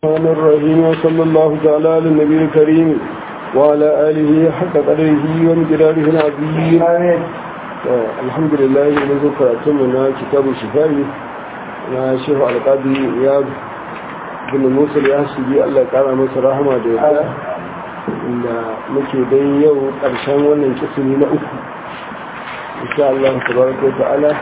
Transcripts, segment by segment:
الرحمن الرحيم وصلى الله تعالى على النبي الكريم وعلى آله حق قدره ومقداره العظيم الحمد لله منذ قرأتمنا كتاب الشفاء na shehu alƙadi ya bin musul ya shigi allah ƙara masa rahama da yadda inda muke dai yau ƙarshen wannan kisini na uku insha allah tabaraka wa ta'ala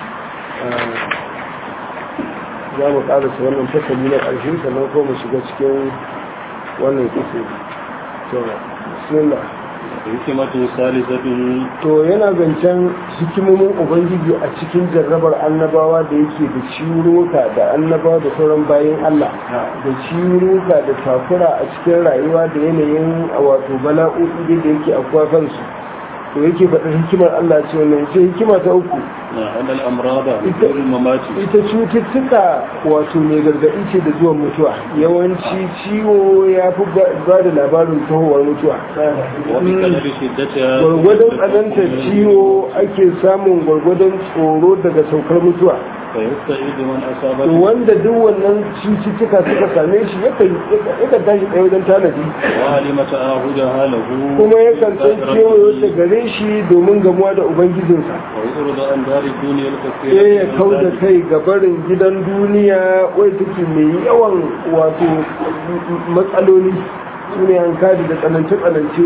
za mu ƙarasa wannan fasali na ƙarshe sannan ko mu shiga cikin wannan kisini to bismillah hikimatu salisatin to yana zancen hikimomin ubangiji a cikin jarrabar annabawa da yake da ciwuruka da annabawa da sauran bayan Allah da ciwuruka da takura a cikin rayuwa da yanayin wato bala'o'i da yake akwai kansu to yake faɗin hikimar Allah ce wannan ce hikima ta uku na annal amrada ghayr mamati ita cututtuka wato mai gargaɗi ce da zuwan mutuwa yawanci ciwo ya fi ba da labarin tahowar mutuwa wa bi kadri shiddatiha gwargwadon tsanantar ciwo ake samun gwargwadon tsoro daga saukar mutuwa fa yasta'idu man asaba wanda duk wannan cututtuka suka same shi yakan tashi tsaye wajen tanadi wa alima ta'ahudaha lahu kuma yakan san kewayo ta gare shi domin gamuwa da ubangijinsa wa yurdu an dari dunya al-kathira sai ya kau da kai ga barin gidan duniya wai take mai yawan wato matsaloli su ne an kadi da tsanance-tsanance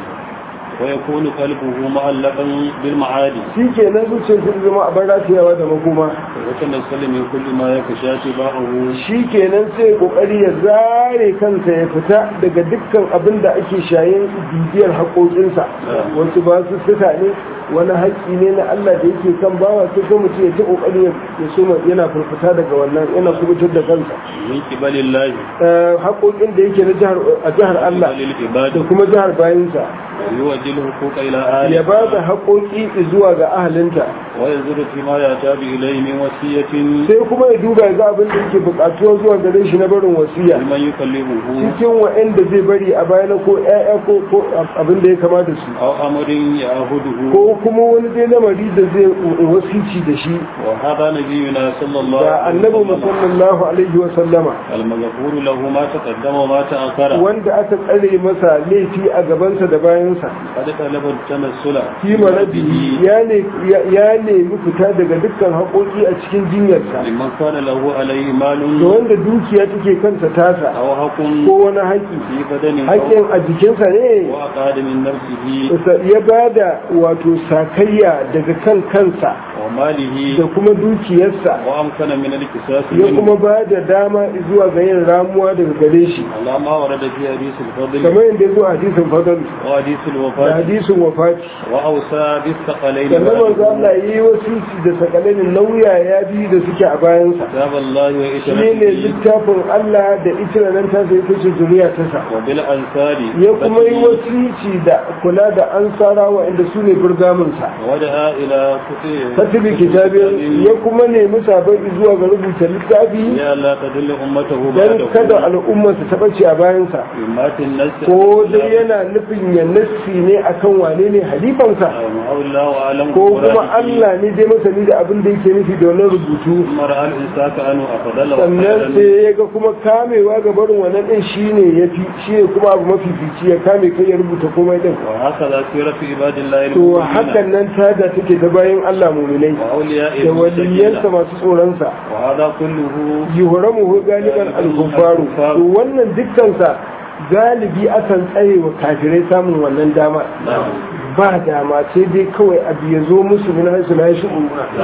wa yakunu qalbuhu mu'allaqan bil ma'adi shi ke nan zuciyar sun zama a bar rafiyawa da makoma wa kana sallama kulli ma yakashati ba'ahu shi kenan sai kokari ya zare kansa ya fita daga dukkan abin da ake shayin bibiyar haƙoƙinsa wasu ba su suka ne wani haƙƙi ne na Allah da yake kan bawa sai ko mutum ya ta kokari ya soma yana furfuta daga wannan yana kubutar da kansa min qibalillahi Eh, haƙoƙin da yake na jihar a jihar Allah lil da ibadi kuma jihar bayinsa yuwajjil huquqa ila ahli ya ba da haƙoƙi zuwa ga ahalinta wa yanzuru fi ma yatabi ilayhi min wasiyatin sai kuma ya duba ya ga abin da yake buƙatuwa zuwa gare shi na barin wasiya liman yukallimuhu cikin wa'anda zai bari a baya ko ƴaƴa ko ko abin da ya kama da su aw amrin ya'huduhu ko kuma wani dai lamari da zai wasici da shi wa hadha nabiyuna sallallahu da annabi mu sallallahu alaihi wa sallama al-maghfur lahu ma taqaddama wa ma ta'akhara wanda aka tsare masa laifi a gabansa da bayansa qad talaba tamassula fi marabihi ya ne ya nemi fita daga dukkan haƙoƙi a cikin jinyarsa liman kana lahu alayhi da malun wanda dukiya take kansa tasa aw haqqun ko wani haƙi fi badani haƙin a jikinsa ne wa aqad min nafsihi ya bada wato sakayya daga kan kansa wa malihi da kuma dukiyarsa wa amkana min al-qisas ya kuma ba da dama zuwa ga yin ramuwa daga gare shi ala ma warada fi hadith al-fadl kamar yadda ya zo a hadisin fadal wa hadith da al-wafat hadisin wafati wa awsa bis thaqalayn sannan manzo Allah yi wasiki da sakalainin nauya ya bi da suke a bayansa كتاب الله shi ne وإشرته littafin Allah da ita nan ta sai ta ce zuriya ta sa وبالأنصار ya kuma yi wasici da kula da ansarawa inda su ne burgaminsa ودعا إلى katibi kitabin ya kuma nemi sabai zuwa ga rubuta littafi يا لا تدل أمته don kada بعده al'ummarsa ta ɓace a bayansa مات الناس ko dai yana nufin ya nassi ne akan wane ne halifansa أو الله أعلم ko kuma Allah ne dai masani da abin da yake nufi da wannan rubutu ثم رأى الإنسان أنه أفضل sannan وخيرا sai ya ga kuma kamewa ga barin wannan din shine yafi shine kuma abu mafifici ya kame kai ya rubuta komai din وهكذا سيرة في عباد الله to المؤمنين hakan nan tada take ta bayan Allah muminai وأولياء da waliyansa المتقين masu tsoronsa وهذا كله yuhramuhu galiban al-kuffaru to wannan dukkansa galibi akan tsare wa kafirai samun wannan dama نعم ba dama sai dai kawai abu ya zo musu min haisu na shi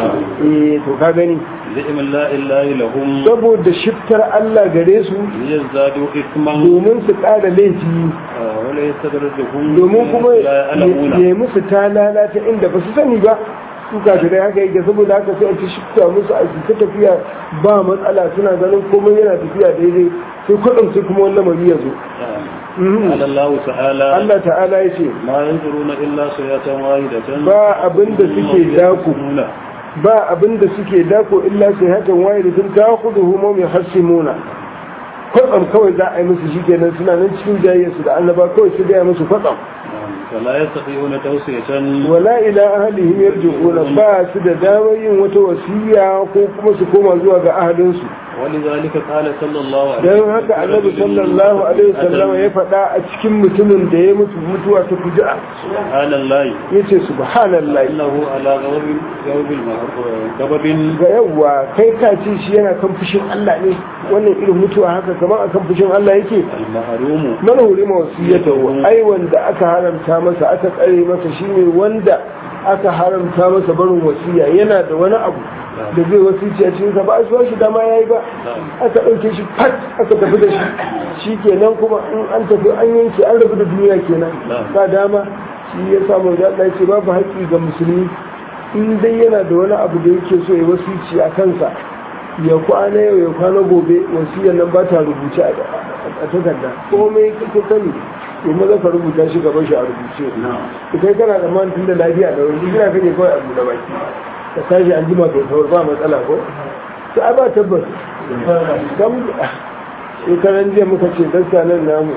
eh to ka gani لئم الله الله لهم saboda shiftar Allah gare su ليزدادوا إثما domin su ƙara laifi ولا يستدرجهم domin kuma لا يعلمون ya musu ta lalata inda ba su sani ba su kafirai haka yake saboda haka sai a ci shifta musu a ta tafiya ba matsala suna ganin komai yana tafiya daidai sai kudin sai kuma wannan mari ya zo Mhm. قال الله تعالى Allah ta'ala ya ce ما ينظرون إلا صيحة واحدة ba abin da suke daku يقولون ba abin da suke dako illa sai hakan waye da sun ta kudu humo mai hassimuna kwatsam kawai za a yi musu shi kenan suna nan cikin jayayyarsu da annaba kawai su gaya musu kwatsam فلا يستطيعون توصية wala ila ahlihim yarji'una ba su da damar yin wata wasiya ko kuma su koma zuwa ga ahalinsu ولذلك قال صلى الله عليه don haka annabi sallallahu alaihi wasallam ya faɗa a cikin mutumin da ya mutu mutuwa ta fuji'a سبحان الله yace subhanallahi إنه على غضب غضب غضب ga yawa kai ka ce shi yana kan fushin Allah ne wannan irin mutuwa haka kamar akan fushin Allah yake المحروم man hurima wasiyatahu ai wanda aka haramta masa aka tsare masa shine wanda aka haramta masa barin wasiya yana da wani abu da zai wasici a cikin sa ba a so shi dama yayi ba aka dauke shi fat aka tafi da shi shikenan kuma in an tafi an yanke an rabu da duniya kenan ba dama shi ya samu da Allah ya ce babu haƙƙi ga musulmi in dai yana da wani abu da yake so ya wasici a kansa ya kwana yau ya kwana gobe wasiyar nan ba ta rubuce a a takarda komai kake sani to maza ka rubuta shi gaban shi a rubuce to kai kana da man tunda lafiya da wani gina kake kawai a buɗe baki ka tashi an jima kai saur ba matsala ko to ai ba tabbas kam shekaran jiya muka ce dasta nan namu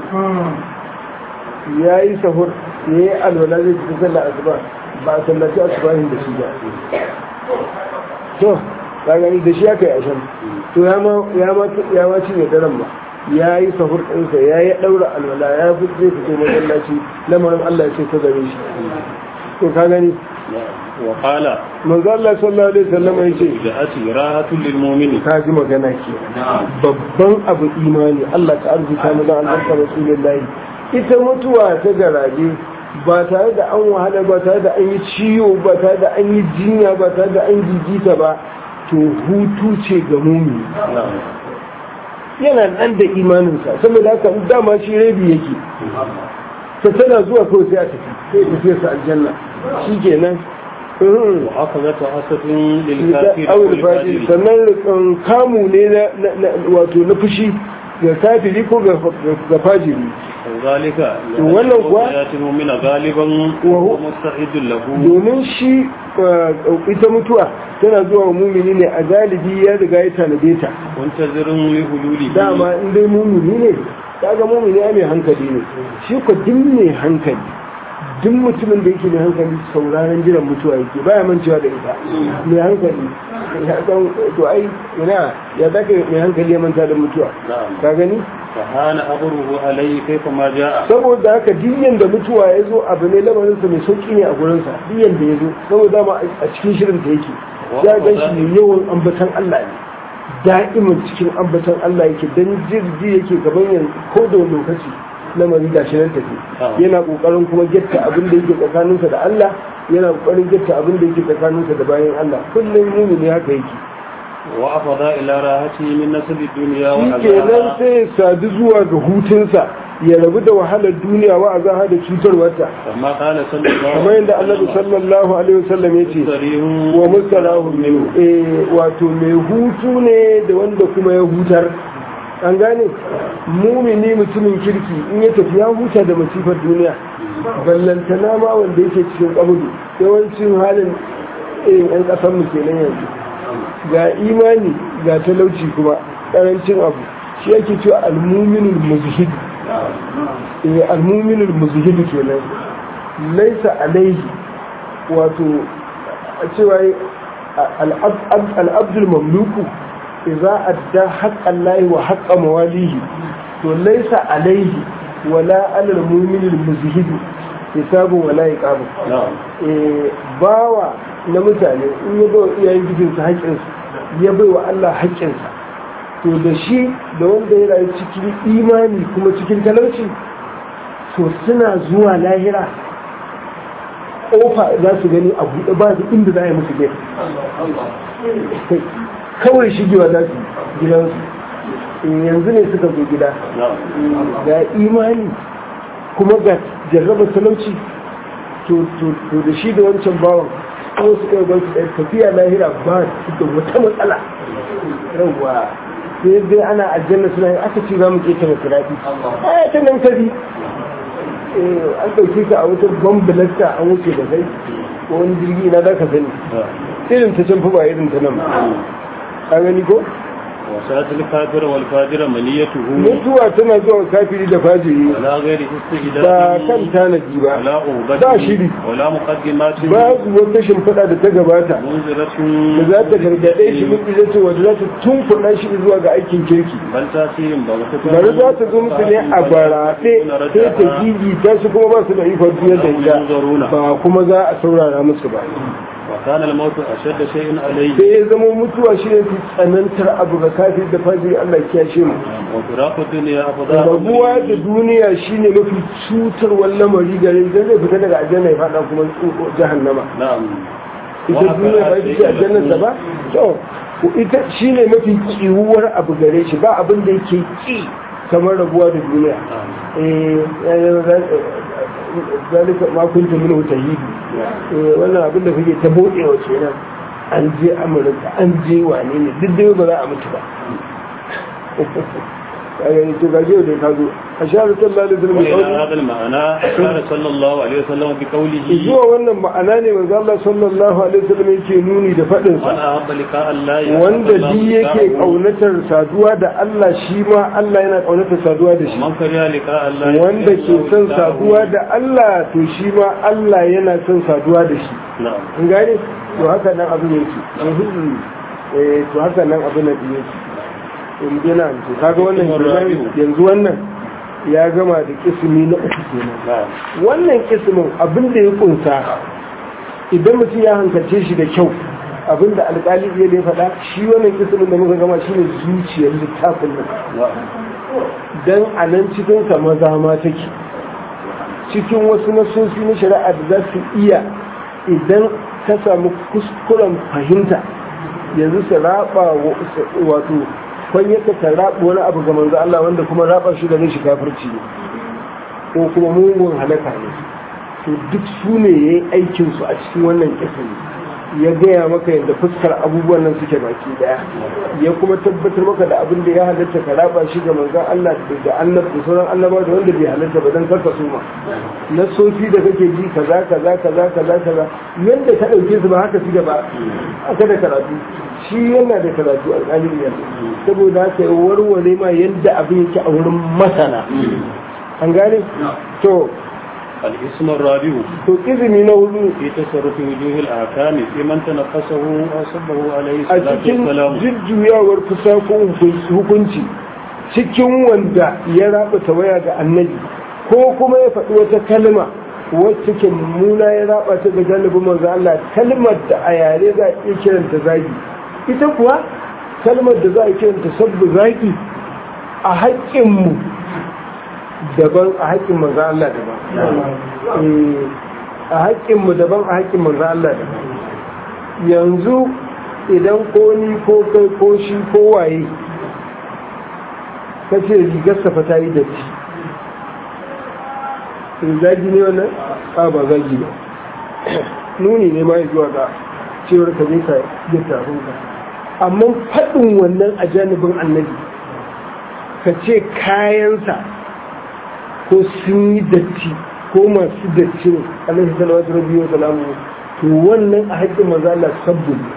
ya yi sahur ya yi alwala zai ci sallar asuba ba a sallaci asubahin da shi ba to ka gani da shi aka yi ashan to ya ma ya ma ya ma cinye daren ba ya yi sahur ɗinsa ya yi ɗaura alwala ya fi zai fito masallaci lamarin Allah ya ce ta gare shi to ka gani وقال manzo Allah sallallahu alaihi wasallam ya ce جاءت راحة للمؤمن ka ji magana ke babban abu imani Allah ta arzuta mu da albarka rasulullahi ita mutuwa ta garaje ba tare da an wahala ba tare da an yi ciwo ba tare da an yi jinya ba tare da an gigita ba to hutu ce ga mumi yana nan da imaninsa saboda haka dama shi rabi yake ta tana zuwa kawai sai a tafi sai tafiya sa aljanna shi kenan وأخذت حسة للكافر awul fadi والفاجر sannan rikan kamu ne na- na- na- wato na fushi ga kafiri ko ga ga fajiri وذلك wannan kuwa- يأتي المؤمن غالبا وهو- وهو مستعد له domin shi uh, ita mutuwa tana zuwa wa mumini ne a galibi ya riga ya tanade ta منتظر لحلوله dama in dai mumini ne kaga mumini ai mai hankali ne shi ko duk mai hankali duk mutumin da yake mai hankali sauraron jiran mutuwa yake baya mancewa da ita mai hankali ya san to ai ina ya zaka mai hankali ya manta da mutuwa نعم ka gani فهان أمره عليه كيفما جاء saboda haka diyan da mutuwa ya zo abu ne lamarinsa mai sauki ne a gurinsa diyan da ya zo saboda ma a cikin shirin ta yake ya gan shi ne yawan ambatan Allah ne da'imin cikin ambatan Allah yake dan jirgi yake gaban yanzu ko da wani lokaci lamari ga shi nan tafi yana kokarin kuma getta abin da yake tsakaninsa da Allah yana kokarin getta abin da yake tsakaninsa da bayan Allah kullum mumini haka yake وأفضى إلى راحته من نسب الدنيا shi kenan وعذابها sai ya sadu zuwa ga hutunsa ya rabu da wahalar duniya wa azaha da cutarwarta كما قال صلى الله kamar yadda annabi sallallahu alaihi wasallam ya ce صريح wa mustalahu minhu eh wato mai hutu ne da wanda kuma ya hutar an gane mumini mutumin kirki in ya tafi ya huta da masifar duniya ballantana ma wanda yake cikin kabudu yawancin halin irin yan kasan mu kenan yanzu ga imani ga talauci kuma karancin abu shi yake cewa almuminul muzhid eh almuminul muzhid kenan laisa alaihi wato a cewa al'abdul mamluku idza adda haqqan lahi wa haqqa mawalihi to laisa alaihi wala alal mu'minil muzhid hisabu wala iqabu نعم eh bawa na mutane in ya bai iyayen gidinsa haƙƙinsu ya bai wa Allah haƙƙinsa to da shi da wanda ya rayu cikin imani kuma cikin talauci to suna zuwa lahira ƙofa za su gani a buɗe ba su inda za a yi musu gefe kawai shigewa za su gidansu in yanzu ne suka zo gida نعم ga imani kuma ga jarraba talauci to to da shi da wancan bawan kuma su kai gwansu ɗaya tafiya lahira ba su da wata matsala yawwa sai dai ana aljanna suna yi aka ce za mu ke tana tirafi a ta nan kabi an ɗauke ka a wata bambalasta an wuce da kai ko wani jirgi na za ka sani irin ta can fi ba irin ta nan ba. ka gani ko وساعة الكافر والفاجر منيته mutuwa tana zuwa kafiri da fajiri ولا غير ba استعداد kan tanadi ba ولا أهبة ba shiri ولا مقدمات ba su wata shimfiɗa da ta gabata منذرة da za ta gargaɗe shi min ita ce wadda za ta tunkuɗa shi zuwa ga aikin kirki بل تأثير بغتة bari za ta zo musu ne a baraɗe sai ta gigita su kuma ba su da ikon biyar da ita ba kuma za a saurara musu ba وكان الموت أشد شيء عليه sai ya zama mutuwa shi ne fi tsanantar abu ga kafin da fajiri Allah ya shi mu وفراق الدنيا أفضل rabuwa da duniya shine mafi cutarwar lamari gare idan zai fita daga aljanna ya fada kuma jahannama نعم ita duniya ba ita ce aljannarsa ba to ita shine mafi kiwuwar abu gare shi ba abin da yake ki kamar rabuwa da duniya eh zalika ma kunta min tahidi eh wannan abin da kake ta bodewa kenan an je amurka an je wane ne duk dai ba za a mutu ba kaga to gaje da ka zo a shahar sallallahu alaihi wasallam وإلى هذا المعنى قال صلى الله عليه وسلم بقوله zuwa wannan ma'ana ne manzo Allah sallallahu alaihi wasallam yake nuni da fadin من sa أحب لقاء الله wanda bi yake kaunatar saduwa da Allah shi ma Allah yana kaunatar saduwa da shi من كره لقاء الله wanda ke son saduwa da Allah to shi ma Allah yana son saduwa da shi نعم in gane to haka nan abin yake eh to haka nan abin da yake in gina to kaga wannan kenan yanzu wannan ya gama da kismi na uku kenan نعم wannan kismin abin da ya kunsa idan mutum ya hankalce shi da kyau abin da alƙali iya ya faɗa shi wannan kismin da muka gama shi ne zuciyar littafin nan نعم don a nan cikinsa maza ma take cikin wasu nasosi na shari'a da za su iya idan ka samu kuskuren fahimta yanzu su raba wa- wato kwanyata ta raba wani abu ga manzo Allah wanda kuma raba shi da shi kafirci ne ko kuma mugun halaka ne to duk su ne ya yi aikinsu a cikin wannan kisan ya gaya maka yadda fuskar abubuwan nan suke baki daya ya kuma tabbatar maka da abin da ya halatta ka raba shi ga manzon Allah da annab da sauran annaba da wanda bai halatta ba dan karka suma na sofi da kake ji kaza kaza kaza kaza kaza yanda ka dauke su ba haka suke ba aka da karatu shi yana da karatu alƙalin yanzu saboda haka ya warware ma yadda abin yake a wurin masana an gane to الاسم الرابع to izini na hudu في تصرف وجوه الأحكام في من تنقصه وصبه عليه a الصلاة cikin والسلام jujjuyawar fusakon hukunci cikin wanda ya raba tawaya ga annabi ko kuma ya faɗi wata kalma wacce ke mummuna ya raba ta ga galibin manzo Allah kalmar da a yare za a iya kiranta zagi ita kuwa kalmar da za a kiranta sabbu zagi a haƙƙinmu daban a haƙƙin manzo Allah daban Eh, a haƙƙinmu daban a haƙƙin manzo Allah daban yanzu idan ko ni ko kai ko shi ko waye ka ce rigar safa ta yi datti zagi ne wannan a ba zagi ba nuni ne ma zuwa ga cewar ka zai ka yi tafin ka amma faɗin wannan a janibin annabi ka ce kayansa ko sun yi datti ko masu datti ne alaihi salawatu rabbi wa salamu to wannan a haƙƙin manzo Allah sabbu ne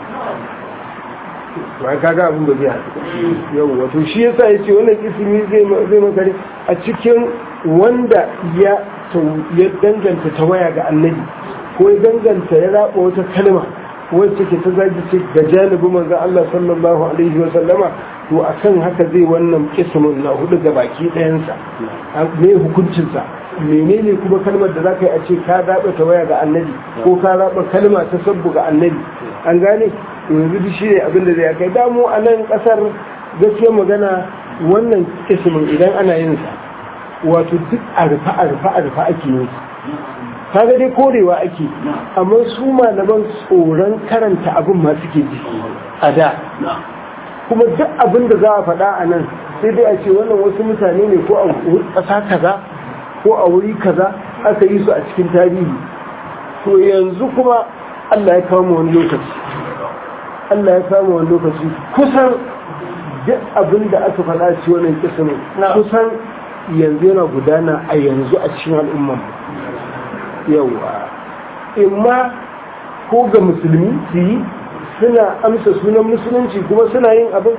ba kaga abin da zai haɗu yau wato shi yasa yace wannan ismi zai zai makare a cikin wanda ya ya danganta tawaya ga annabi ko ya danganta ya raba wata kalma wacce ke ta zagi ce ga janibin manzo Allah sallallahu alaihi wa sallama to akan haka zai wannan ismin na hudu ga baki ɗayansa me hukuncinsa menene kuma kalmar da za ka yi a ce ka raba tawaya ga annabi ko ka raba kalma ta sabbu ga annabi an gane yanzu duk shi ne abin da zai kai damu a nan kasar gaskiya magana wannan ismin idan ana yin sa wato duk a rufa a rufa a rufa ake yin sa kaga dai korewa ake amma su malaman tsoron karanta abin ma suke ji a da kuma duk abin da za a faɗa a nan sai dai a ce wannan wasu mutane ne ko a ƙasa kaza ko a wuri kaza aka yi su a cikin tarihi to yanzu kuma Allah ya kawo mu wani lokaci Allah ya kawo mu wani lokaci kusan duk abin da aka faɗa ci wannan kismin kusan yanzu yana gudana a yanzu a cikin al'umman yawa imma ko ga musulmi su yi suna amsa sunan musulunci kuma suna yin abin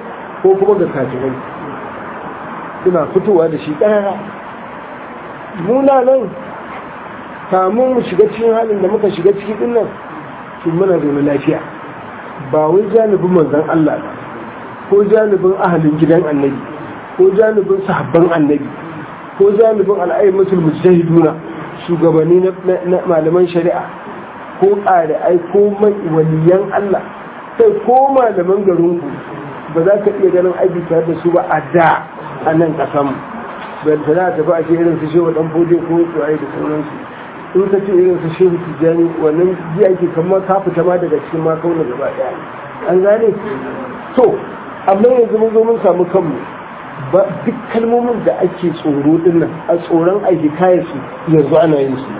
ko kuma ga kafirai suna fitowa da shi ƙarara muna nan kamun mu shiga cikin halin da muka shiga ciki din nan sun muna zaune lafiya ba wai janibin manzan Allah ba ko janibin ahalin gidan annabi ko janibin sahabban annabi ko janibin al'ayyatul mujtahiduna shugabanni na malaman shari'a ko ƙari'ai ko mai waliyan Allah sai ko malaman garinku ba za ka iya ganin aiki tare da su ba a da a nan ƙasan bai tana tafi a ce irin su shehu ɗan fode ko tsoye da sauransu in ka ce irin su shehu tijjani wannan ji ake kamar ka fita ma daga cikin ma kauna gaba ɗaya an gane to amma yanzu mun zo mun samu kanmu ba duk kalmomin da ake tsoro din nan a tsoron aiki kayan su yanzu ana yin su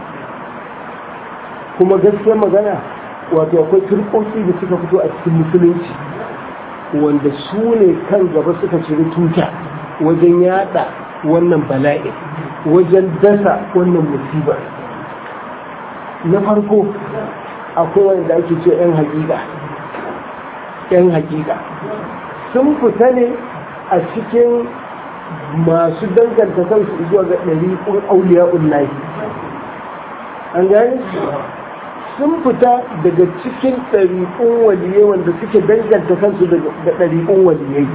kuma gaskiyar magana wato akwai turkoki da suka fito a cikin musulunci wanda su ne kan gaba suka ciri tuta wajen yada wannan bala'i wajen dasa wannan musibar na farko akwai wanda ake ce 'yan hakika 'yan hakika sun fita ne a cikin masu danganta kansu zuwa ga ɗariƙun auliya ullahi an gani sun fita daga cikin ɗariƙun waliyai wanda suke danganta kansu da ɗariƙun waliyai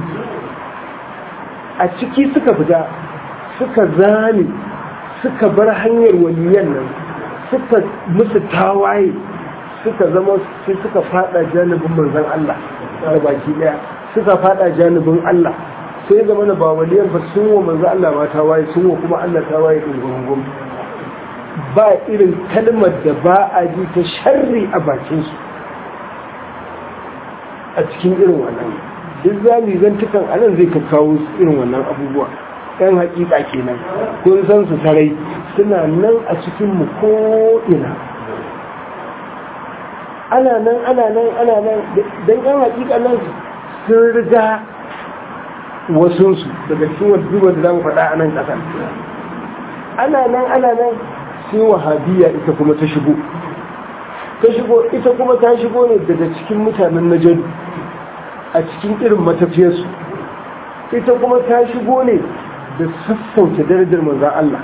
a ciki suka fita suka zane suka bar hanyar waliyan nan suka musu tawaye suka zama sai suka fada janibin manzon Allah da baki daya suka fada janibin Allah sai zama na ba waliyan ba sun wa manzon Allah ma tawaye sun wa kuma Allah tawaye din gungun ba irin kalmar da ba a ji ta sharri a bakin su a cikin irin wannan duk zami zantukan anan zai ka kawo irin wannan abubuwa yan hakika kenan kun san su sarai suna nan a cikin mu ko ina ana nan ana nan ana nan dan yan hakika nan sun riga wasunsu daga cikin wadda da zamu faɗa a nan ƙasa ana nan ana nan sai wahabiya ita kuma ta shigo ta shigo ita kuma ta shigo ne daga cikin mutanen najadu a cikin irin matafiyarsu ita kuma ta shigo ne da sassauta darajar manzan Allah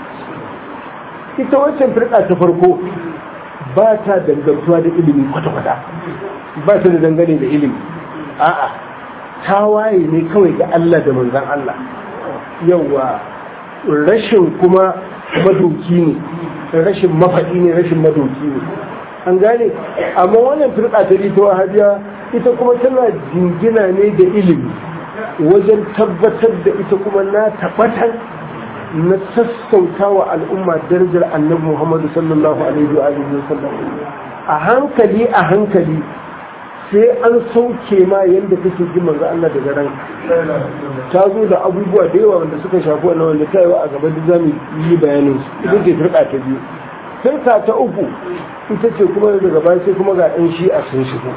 ita wancan firka ta farko ba ta dangantuwa da ilimi kwata-kwata ba ta da dangane da ilimi a'a ta waye ne kawai ga Allah da manzan Allah yawa rashin kuma madoki ne rashin mafaɗi ne rashin madoki ne an gane amma wannan firka ta rita wahabiya ita kuma tana jingina ne da ilimi wajen tabbatar da ita kuma na tabbatar na sassauta wa al'umma darajar annabi Muhammadu sallallahu alaihi wa sallam a hankali a hankali sai an sauke ma yadda kake ji manzo Allah daga ran ta zo da abubuwa da yawa wanda suka shafi wannan wanda ta yi wa a gaba da zamu yi bayanin su ita ce firka ta biyu firka ta uku ita ce kuma daga baya sai kuma ga ɗan shi'a sun shigo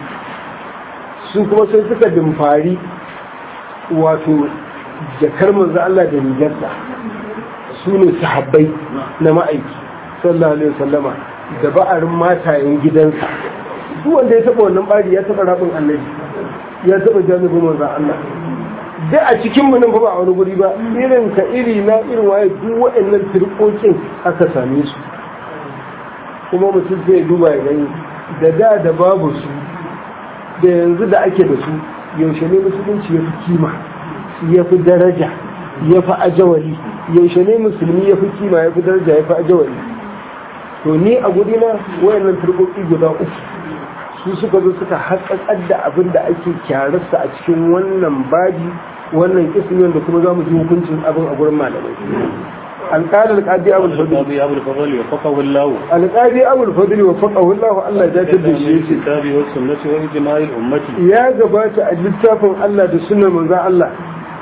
su kuma sai suka dimfari wato jakar manzo Allah da rigarsa su ne sahabbai na ma'aiki sallallahu alaihi wasallama da ba'arin matayen gidansa duk wanda ya taba wannan bari ya taba rabin annabi ya taba janibin manzo Allah da a cikin mu nan ba a wani guri ba irin ka iri na irin waye duk waɗannan turkokin aka same su kuma mutum zai duba ya gani da da da babu su da yanzu da ake da su yaushe ne musulunci ya fi kima ya fi daraja ya fi ajawali yaushe ne musulmi ya fi kima ya fi daraja ya fi ajawali to ni a gudina wayannan turkoki guda uku su suka zo suka haƙaƙar da abin da ake kyararsa a cikin wannan babi wannan kismi wanda kuma za mu ji hukuncin abin a gurin malamai alƙadar alƙadi abul fadli abul fadli wa faqahu Allah alƙadi abul fadli wa faqahu Allah Allah ya tabbatar da shi kitabi wa sunnati wa ijma'il ummati ya gabata a littafin Allah da sunnar manzon Allah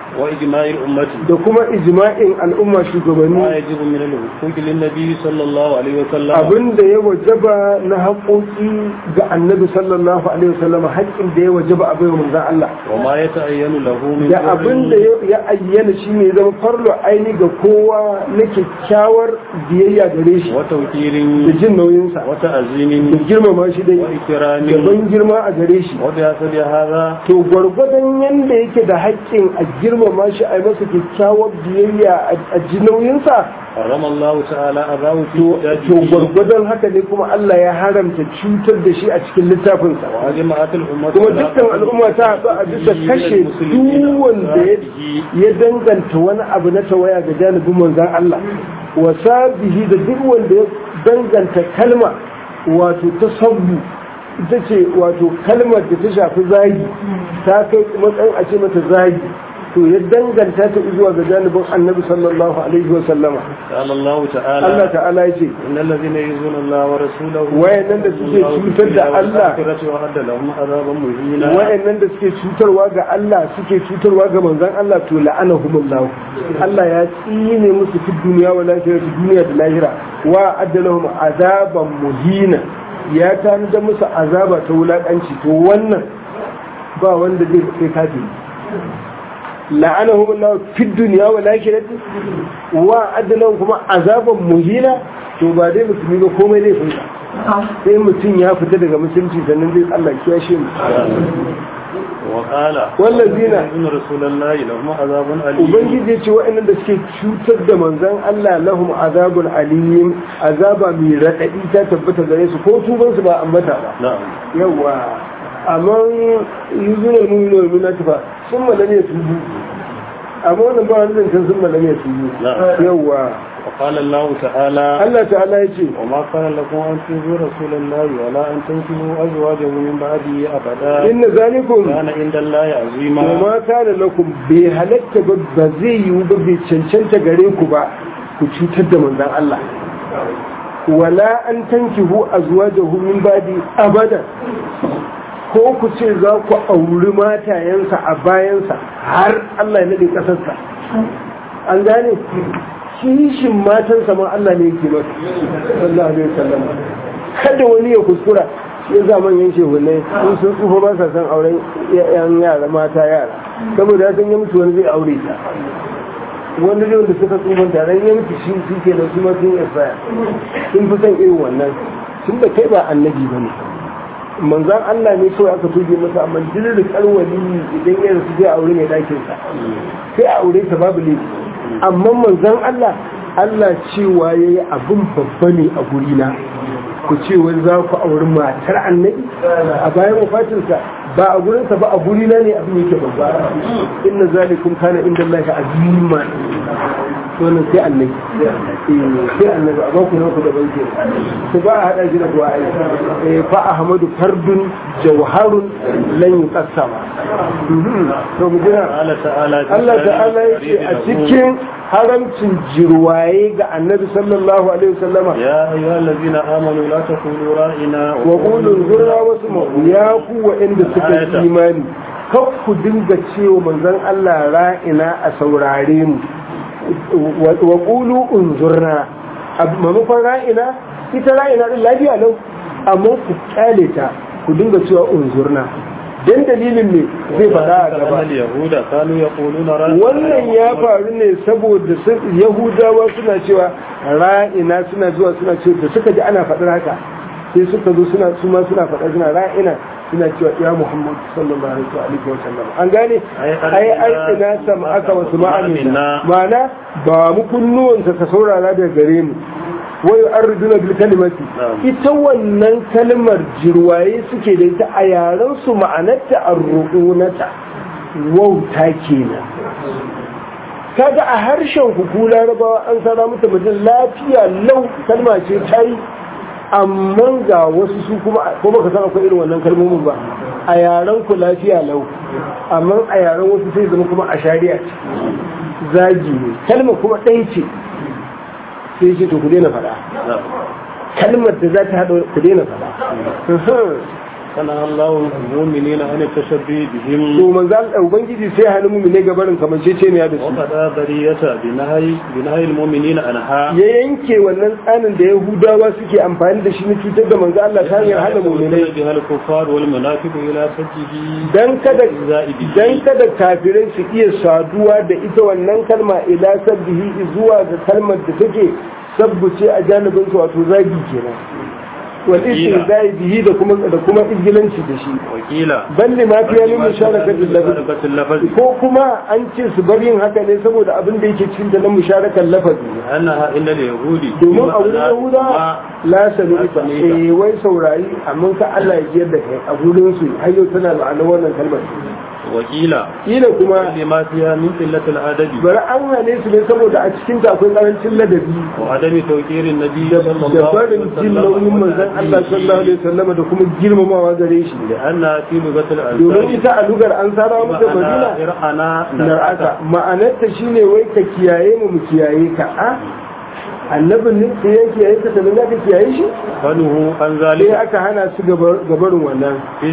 وإجماع الأمة da kuma ijma'in al'umma shugabanni ما يجب من الحقوق للنبي صلى الله عليه وسلم abin da ya wajaba na haƙoƙi ga annabi sallallahu alaihi wasallam haƙƙin da ya wajaba a bai manzon Allah وما يتعين له من da abin da بر ya ayyana shi ne zama farlo aini ga kowa na kyakkyawar biyayya gare shi وتوكيل da jin nauyinsa da وتعزيم girmama shi dai وإكرام da ban girma a gare shi وبحسب هذا to gwargwadon yadda yake da haƙƙin a girmama shi a yi masa kyakkyawar biyayya a ji nauyinsa حرم الله تعالى أذاه في to كتابه gwargwadon haka ne kuma Allah ya haramta cutar da shi a cikin littafinsa وأجمعت الأمة kuma على dukkan al'umma ta haɗu a bisa قتله kashe المسلمين duk wanda ya وأصحابه ya danganta wani abu na tawaya ga janibin manzan Allah wasa bihi da duk wanda ya danganta kalma wato ta sabbu ita ce wato kalmar da ta shafi zagi ta kai matsayin a ce mata zagi to ya danganta ta zuwa ga janibin annabi sallallahu alaihi wa sallama قال الله تعالى Allah ta'ala ya ce إن الذين يؤذون الله ورسوله wayannan da suke cutar da Allah والآخرة وأعد لهم عذابا مهينا wayannan da suke cutarwa ga Allah suke cutarwa ga manzon Allah to la'anahumullah Allah ya tsine musu fi duniya wa lahira duniya da lahira wa addalahum azaban muhina ya tanada musu azaba ta wulakanci to wannan ba wanda zai kai kafiri la'anahumullah fi duniya wa lahira wa addalahum kuma azaban muhina to ba dai musulmi ba komai zai fita sai mutum ya fita daga musulunci sannan zai Allah kiyashe mu وقال والذين إن رسول الله لهم عذاب أليم ubangiji ya ce waɗannan da suke cutar da manzon Allah lahum azabun alim azaba mai raɗaɗi ta tabbata gare su ko tuban su ba ambata ba نعم yawa amma yuzun al-mu'minu wal mu'minatu fa sun malame su amma wannan ba wani zancen sun malame su Na'am. yawa وقال الله تعالى Allah ta'ala ya ce وما كان لكم أن تؤذوا رسول الله ولا أن تنكحوا أزواجه من بعده أبدا inna zalikum كان عند الله عظيما ma kana lakum bai halatta ba ba zai yiwu ba bai cancanta gare ku ba ku cutar da manzon Allah wala an tankihu azwajahu min badi abada ko ku ce za ku auri matayensa a bayansa har Allah ya nade kasarsa an gane kishin matansa ma Allah ne yake masa sallallahu alaihi wasallam kada wani ya kuskura ya zaman yan shehunai sun sun tsufa ba sa san auren yan yara mata yara saboda ya san ya mutu wani zai aure ta wani zai wanda suka tsufa taron ya mutu shi shi ke da su ma sun isaya sun fi son irin wannan tun da kai ba annabi ba ne manzan Allah ne kawai aka tuge masa amma dirin kalwali idan ya rasu zai aure mai ɗakinsa sai a aure ta babu laifi amma manzan Allah Allah cewa ya yi abin babba ne a gurina ku ce wani za ku auri matar annabi a bayan wafatinsa ba a gurinsa ba a gurina ne abin yake babba inna zalikum kana inda Allah ka azima wannan sai annabi sai annabi a baku naku da banke su ba a hada shi da du'a ai fa ahmadu fardun jawharun lan yuqassama to mu jira قال تعالى Allah ta'ala yake a cikin haramcin jirwaye ga annabi sallallahu alaihi wasallama يا أيها الذين آمنوا لا تقولوا رائنا wa qulun zurra wasu ya ku waɗanda suka yi imani kar ku dinga cewa manzon Allah ra'ina a saurare mu wa qulu unzurna mamakon ra'ina ita ra'ina din lafiya lau amma ku kyale ta ku dinga cewa unzurna dan dalilin ne zai faɗa a gaba أن اليهود كانوا يقولون رائنا wannan ya faru ne saboda sun- yahudawa suna cewa ra'ina suna zuwa suna cewa da suka ji ana faɗar haka sai suka zo suna su ma suna faɗa suna ra'ina suna cewa ya muhammad sallallahu alaihi wa sallam an gane Ai, ai ar'ina sam aka wasu ma'amina ma'ana ba mu kunnuwanka ka saurara daga gare mu wai arduna bil kalimati Na'am. ita wannan kalmar jirwaye suke da ita a yaran su ma'anarta arruqunata wauta kenan kaga a harshen ku ku larabawa an sana mata mutum lafiya lau kalma ce ta yi amma ga wasu su kuma ko baka san akwai irin wannan kalmomin ba a yaran ku lafiya lau amma a yaran wasu sai zama kuma a shari'a ce zagi ne kalma kuma ɗaya ce sai ce to ku daina faɗa نعم. kalmar da za ta haɗa ku daina faɗa فنهى الله المؤمنين عن التشبه بهم to manzo Allah ubangiji sai hannun mu ne gabarin kamanceceniya da su وقد ذرية بنهي بنهي المؤمنين عنها ya yanke wannan tsanin da yahudawa suke amfani da shi na cutar da manzo Allah ta hanyar hana mu'minai بها الكفار والمنافق إلى سجه dan kada زائد dan kada kafirai su iya saduwa da ita wannan kalma ila sabbihi zuwa ga kalmar da take sabbuce a janibin su wato zagi kenan wal istizai bihi da kuma da kuma izgilanci da shi وقيل balle ma fiya min musharakatil lafzi مشاركة اللفظ ko kuma an ce su bar yin haka ne saboda abin da yake cikin da na musharakar lafazi أنها إلا اليهود domin a wurin yahuda la sami La ita sami'ta. eh wai saurari amma ka Allah ya jiyar da kai a gurin su har yau tana ma'anar wannan kalmar وقيل kila kuma لما فيها من قلة الأدب bari an hane su ne saboda a cikin ta akwai karancin ladabi وعدم توقير النبي صلى da الله عليه barin jin nauyin manzon Allah sallallahu alaihi wasallam da kuma girmamawa gare shi لأنها في لغة domin الأنصار ita a lugar an sara mata madina إرعنا nar'aka ma'anarta shine wai ka kiyaye mu mu kiyaye ka a annabin ne sai ya kiyaye ka sannan za ka kiyaye shi فنه عن sai ذلك aka hana su gabar- gabarin wannan إذ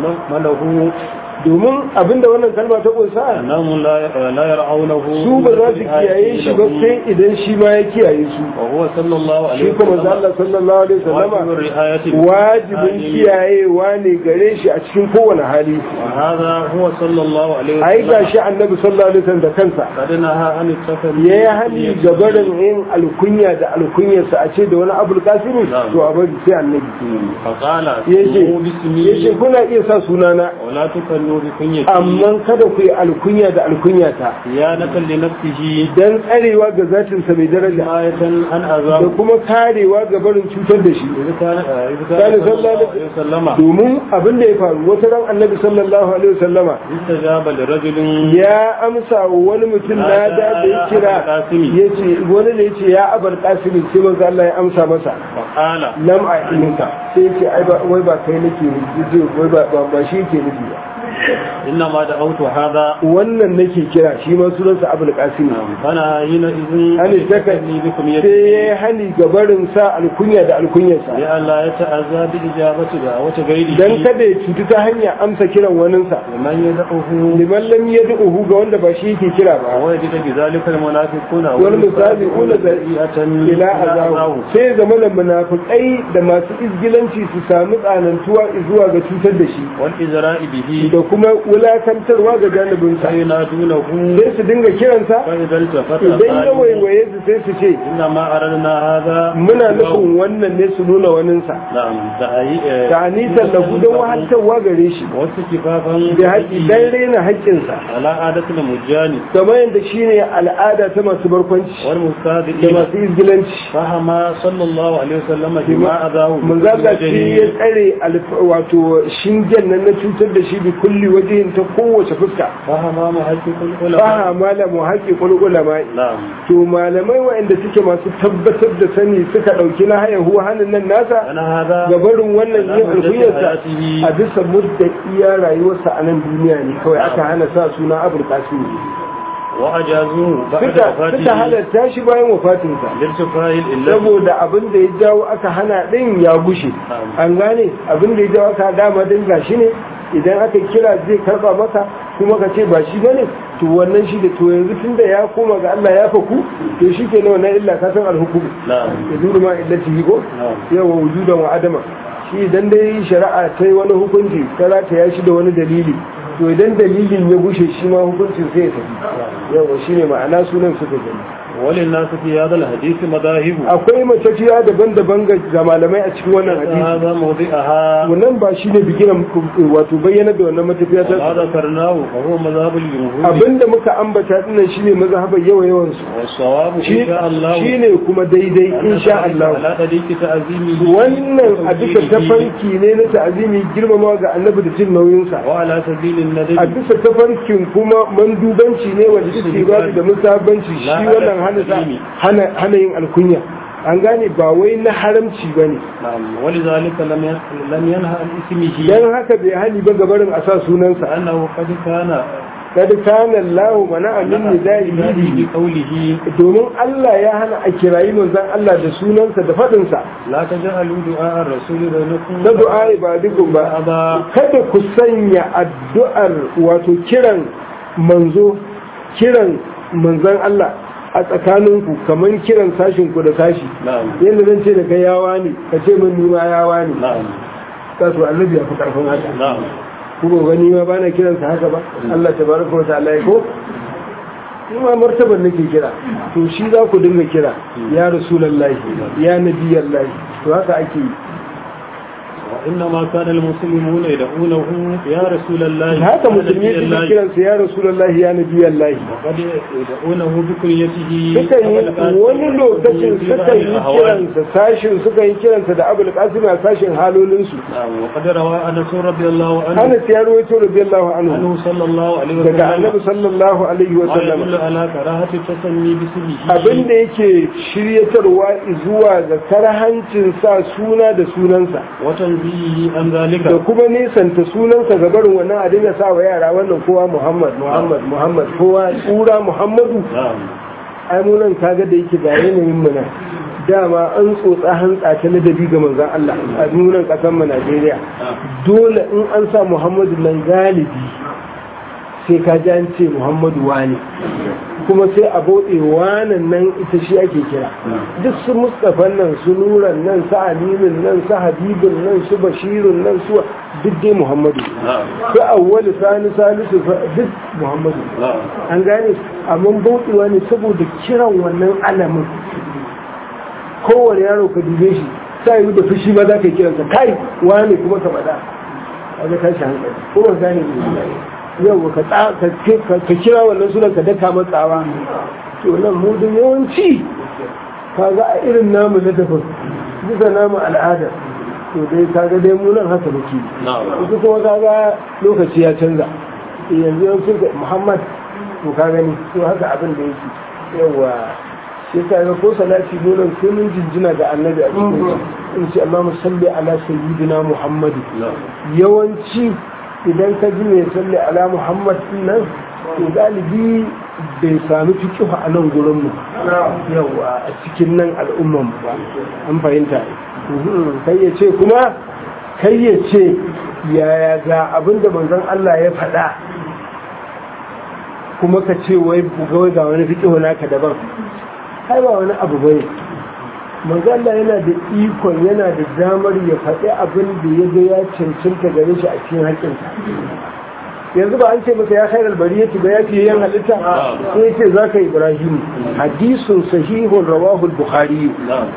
مله domin abinda wannan kalma ta kunsa أنهم لا لا يرعونه su ba za su kiyaye shi ba sai idan shi ma ya kiyaye su وهو صلى الله عليه shi kuma manzo Allah sallallahu alaihi واجب wasallama الرعاية wajibin kiyayewa ne gare shi a cikin kowane hali وهذا هو صلى الله عليه ai وسلم gashi annabi sallallahu alaihi wasallam da kansa قد نهى عن السفر ya yi hani gabarin yin alkunya da alkunyarsa a ce da wani abul kasimi to a bari sai annabi فقال yace "سموا باسمي yace kuna iya sa sunana ولا تكنوا بكنيتي amma kada ku yi alkunya da alkunyata صيانة لنفسه dan tsarewa ga zatinsa mai daraja حماية عن da أذاه kuma karewa ga barin cutar da shi إذا كان إذا كان كان صلى صلى الله الله عليه عليه وسلم domin abin da ya faru wata ran annabi sallallahu alaihi wasallama استجاب لرجل ya amsa wa wani mutum na da da ya kira yace wani ne yace ya abar kasimi sai manzo Allah ya amsa masa فقال lam a ilinka sai yace ai ba wai ba kai nake nufi wai ba ba- ba shi yake nufi ba إنما دعوت هذا wannan nake kira shi ma sunansa abul qasim فأنا حينئذ hani taka أستغني بكم sai يدي ya hani gabarin sa alkunya da alkunyarsa لئلا يتأذى بإجابة دعوة غيره dan kada ya cutu ta hanyar amsa kiran waninsa لمن يدعوه liman lam yad'uhu ga wanda ba shi yake kira ba ووجد بذلك المنافقون والمسابقون ذريئة ila azabu sai zama da munafikai da masu izgilanci su samu tsanantuwa zuwa ga cutar da shi والإزراء به da kuma wulakantarwa ga janibinsa فينادونه sai su dinga kiransa فإذا التفت idan ya قالوا waiwaye su sai su ce إنما أردنا هذا muna nufin wannan ne su nuna waninsa نعم دعي- ta anisan da don wahantarwa gare shi واستكفافا da haƙi dan raina haƙƙinsa على عادة المجان kamar yadda shine al'ada ta masu barkwanci da والمستهزئين masu izgilanci فهم صلى الله عليه وسلم بما أذاه mun zaga shi ya tsare alf- wato shingen nan na cutar da shi bi kulli wajen ta kowace fuska فهم محقق ba العلماء malamu haƙi ulama نعم to malamai waɗanda suke masu tabbatar da sani suka ɗauki na haya huwa hannun nan nasa أنا هذا gabarin wannan yin Alamar da alkunyarsa hayatihi. a bisa mudda iya rayuwarsa a nan duniya ne kawai aka hana sa suna abul qasim وأجازوه بعد suka suka وفاته halatta shi bayan wafatinsa لارتفاع الإلة saboda abin da ya jawo aka hana din ya gushe an gane abin da ya jawo aka dama din gashi ne idan aka kira zai karba maka kuma ka ce ba shi bane to wannan shi da to yanzu tunda ya koma ga Allah ya faku to shi ke wannan illa ka san alhukum نعم ya zuru ma illati ko نعم yawa wujudan wa adama shi idan dai shari'a ta yi wani hukunci ta ya shi da wani dalili to idan dalilin ya gushe shi ma hukuncin sai ya tafi yawa shine ma'ana sunan suka gani وللناس في هذا الحديث مذاهب akwai matafiya daban-daban ga ga malamai a cikin wannan hadisi هذا موضعها wannan ba shi ne bigiran wato bayyana da wannan matafiya وما ta ذكرناه فهو مذهب الجمهور abinda muka ambata dinnan shine mazhabar yawa yawan su والصواب إن shi شاء الله shine kuma daidai أن insha ذلك Allah على طريق تعظيمه wannan a bisa وتوقيره tafarki ne na ta'azimi girmamawa ga annabi da jin nauyinsa وعلى سبيل a الندب bisa tafarkin kuma mandubanci ne wanda suke ba da musabanci shi wannan hana sa- hana hana yin alkunya an gane ba wai na haramci bane نعم ولذلك لم ين- لم ينهى عن اسمه dan haka bai hali ba gabarin a sa sunansa لأنه قد كان kad kana Allah mana amin nidai bi qawlihi domin Allah ya hana a kirayi manzon Allah da sunansa da fadin sa la taj'alu du'a ar-rasul bainakum da du'a ibadikum ba aba kada ku sanya addu'ar wato kiran manzo kiran manzon Allah a tsakaninku kamar kiran sashin ku da sashi na'am yadda zan ce da kai yawa ne ka ce min nima yawa ne na'am ka so annabi ya fi karfin haka na'am kuma gani ma bana kiransa haka ba Allah tabaraka wa ta'ala ya ko ni ma martaban nake kira to shi za ku dinga kira ya rasulullahi ya nabiyallahi to haka ake yi وإنما كان المسلمون يدعونه يا رسول الله haka يا musulmi نبي suke الله kiransa ya rasulullahi ya nabiyallahi وقد يدعونه بكنيته suka yi wani lokacin suka yi kiransa sashin suka yi kiransa da abul qasim a sashin halolinsu نعم وقد روى أنس رضي الله عنه Anas ya rawaito radiyallahu anhu عنه صلى الله عليه daga وسلم annabi sallallahu alaihi wa ما sallam يدل على كراهة التسمي باسمه abin da yake shiryatarwa zuwa ga karhancin sa suna da sunansa وتنزيه عن ذلك da kuma nisanta sunansa ga barin wannan a dinga sa wa yara wannan kowa muhammad muhammad muhammad kowa tsura muhammadu نعم ai mu nan kaga da yake ga yanayin mu nan dama an tsotsa hantsa ta ladabi ga manzon Allah a nunan kasar mu Najeriya dole in an sa muhammadu nan galibi sai ka ji an ce muhammadu wani kuma sai a bauɗe wanan nan ita shi ake kira duk su mustapha nan su nuran nan su aminin nan su habibun nan su bashirun nan su duk dai muhammadu نعم su awwali sani salisu fa- duk muhammadu نعم an gane amma bauɗewa ne saboda kiran wannan alamin kowane yaro ka dube shi sai yi da fushi ma za ka yi kiransa kai wani kuma ka faɗa a ga tashi hankali ko ba gane ne yau ka tsa- ka ka- ka kira wannan sunan ka daka matsawa to nan mu da yawanci kaga a irin namu na daban bisa namu al'ada to dai kaga dai mu nan haka muke نعم ita kuma kaga lokaci ya canza yanzu yau sun ga muhammad to ka gani to haka abin da yake yawa shi ka ga ko salati dole sai mun jinjina ga annabi a cikin in ce Allahumma salli ala sayyidina muhammad نعم yawanci idan ka ji mai salli ala muhammad din nan to galibi bai sami fikihu a nan gurin mu yawa a cikin nan al'umman mu ba an fahimta Mhm. kai ya ce kuma kai ya ce yaya ga abinda manzon Allah ya faɗa kuma ka ce wai buga ga wani fikihu naka daban ai ba wani abu bane manzon Allah yana da ikon yana da damar ya faɗi abin da ya ga ya cancanta gare shi a cikin haƙƙinsa yanzu ba an ce masa ya khairar bariyati ba ya fiye yan halitta sai ya ce za ka ibrahim hadisun sahihun rawahul bukhari نعم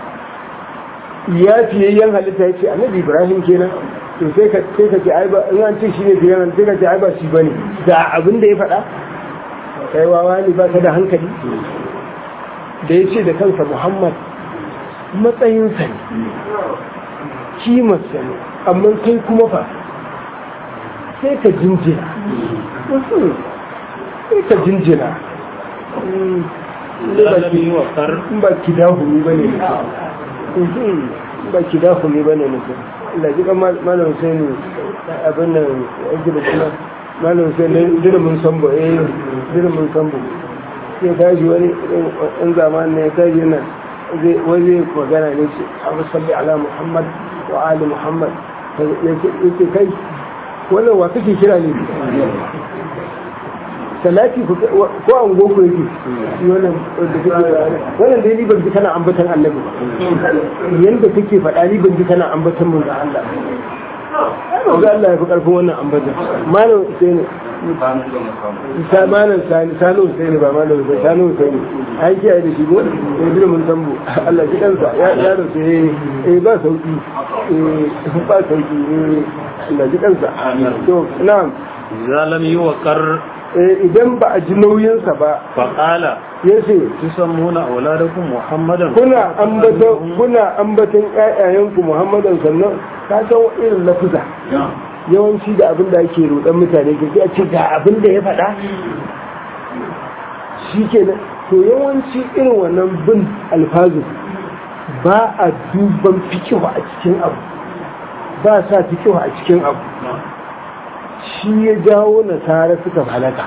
ya fiye yan halitta ya ce annabi ibrahim kenan to sai ka sai ka ce ai ba in an ce shi ne fiye sai ka ce ai ba shi bane da abin da ya faɗa kai wawa ne ba ka da hankali da ya ce da kansa muhammad matsayinsa ne kimarsa ne amma kai kuma fa sai ka jinjina sai ka jinjina لا لم يوقر in ba ki dahumi ba ne mutum ba ki dahumi ba ne mutum Allah ji kan malam Hussein abin nan yake da kuma malam Hussein dirimin sambo eh dirimin sambo sai kaji wani in zamanin ne kaji yana zai wani magana ne ce abu salli ala Muhammad wa ali Muhammad yake kai wannan wa kake kira ne salati ko an goko yake wannan da kake wannan dai ni ban ji kana ambatan annabi yanda kake faɗa ni ban ji kana ambatan mun da Allah ai ba Allah ya fi karfin wannan ambatan malam sai ne sa malam sani sani sai ne ba malam sai sani sai ne ai kiyaye da shi ko sai bin mun tambo Allah ji kansa ya ya da sai eh ba sauki eh ba sauki eh Allah ji kansa to na'am إذا لم يوقر idan ba a ji nauyinsa ba فقال ya ce تسمون أولادكم محمدا kuna ambatan kuna ambatan ƴaƴayenku muhammadan sannan ka san irin lafuza yawanci da abin da ake roɗan mutane ke a ce ga abin da ya faɗa shi ke to yawanci irin wannan bin alfazu ba a duban fikihu a cikin abu ba sa fikihu a cikin abu shi ya jawo nasara suka halaka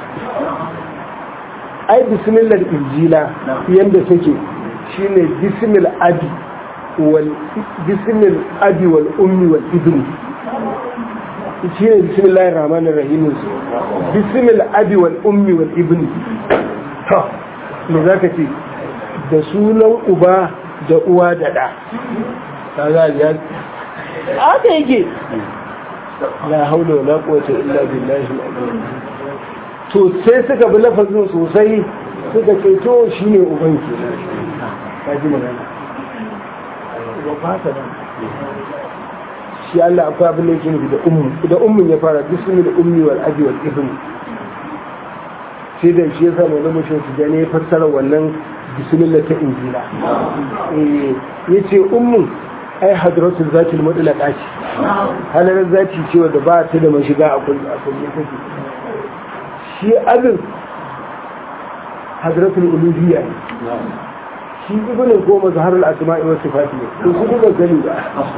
ai bismillah injila yanda take shine bismil abi wal bismil abi wal ummi wal ibn shine bismillahir rahmanir rahim bismil abi wal ummi wal ibn to me zaka ce da sunan uba da uwa da da kaga ya aka yake la haula wala quwwata illa billahi al-azim to sai suka bi lafazin sosai suka ce to shine uban ke kaji magana ba fata ba shi Allah akwai abin da yake nufi da ummu da ummun ya fara bismi da ummi wal abi wal ibn sai da shi yasa mai zama shi su ne ya fassara wannan bismillah ta injila eh yace ummun ai hadratul zatil mudlaqa ce halalar zati ce wanda ba ta da mashiga a kullu a kullu take shi abin hadratul uluhiyya ne shi ibnin ko mazharul asma'i wa sifati ne to su duka gani ba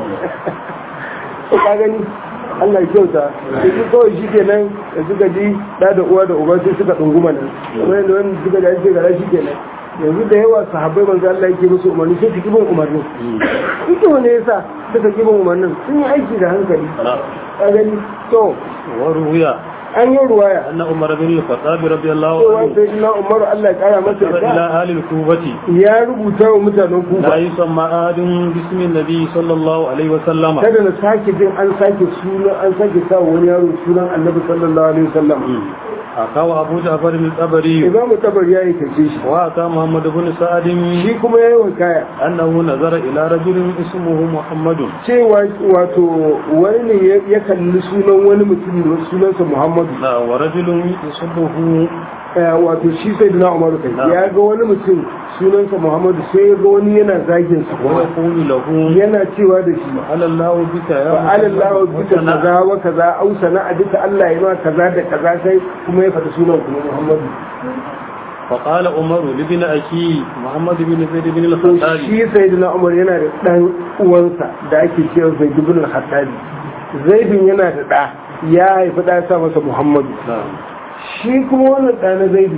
ka gani Allah ya kyauta da su kawai shi kenan da suka ji da da uwa da uba sai suka dunguma nan kamar yadda wani suka ji ake gara shi kenan yanzu da yawa sahabbai manzo Allah yake musu umarni sai su kibin umarnin ita wani yasa suka kibin umarnin sun yi aiki da hankali ka gani to وروي an yi ruwaya أن عمر بن الخطاب رضي الله cewa عنه sai na Umar Allah ya kara masa كتب إلى yarda أهل الكوفة ya rubuta wa mutanen لا Kufa يسمى أحد باسم النبي صلى الله عليه وسلم kada na sake jin an sake sunan an sake sa wani yaro sunan Annabi sallallahu alaihi wasallam أخاه أبو جعفر الطبري Imam Tabari ya yi kace shi وأتى محمد بن سعد shi kuma yayi wakaya أنه نظر إلى رجل اسمه محمد cewa wato wani ne ya- ya kalli sunan wani mutum da sunansa Muhammadu لا ورجل يصبه Eh, wato shi sai da Umar kai Na'am. ya ga wani mutum sunansa Muhammadu sai ya ga wani yana zagin sa kuma ويقول له yana cewa da shi على الله بك يا fa alallahu bika وسنة. kaza wa kaza au sana'a duka Allah ya ma kaza da kaza sai kuma ya fata sunan kuma Muhammadu فقال عمر لابن أخي محمد بن زيد بن الخطاب shi sayyidina Umar yana da dan uwansa da ake cewa Zaid ibn al-Khattab Zaid yana da da ya haifi da ya sa masa Muhammadu نعم shi kuma wannan da na Zaid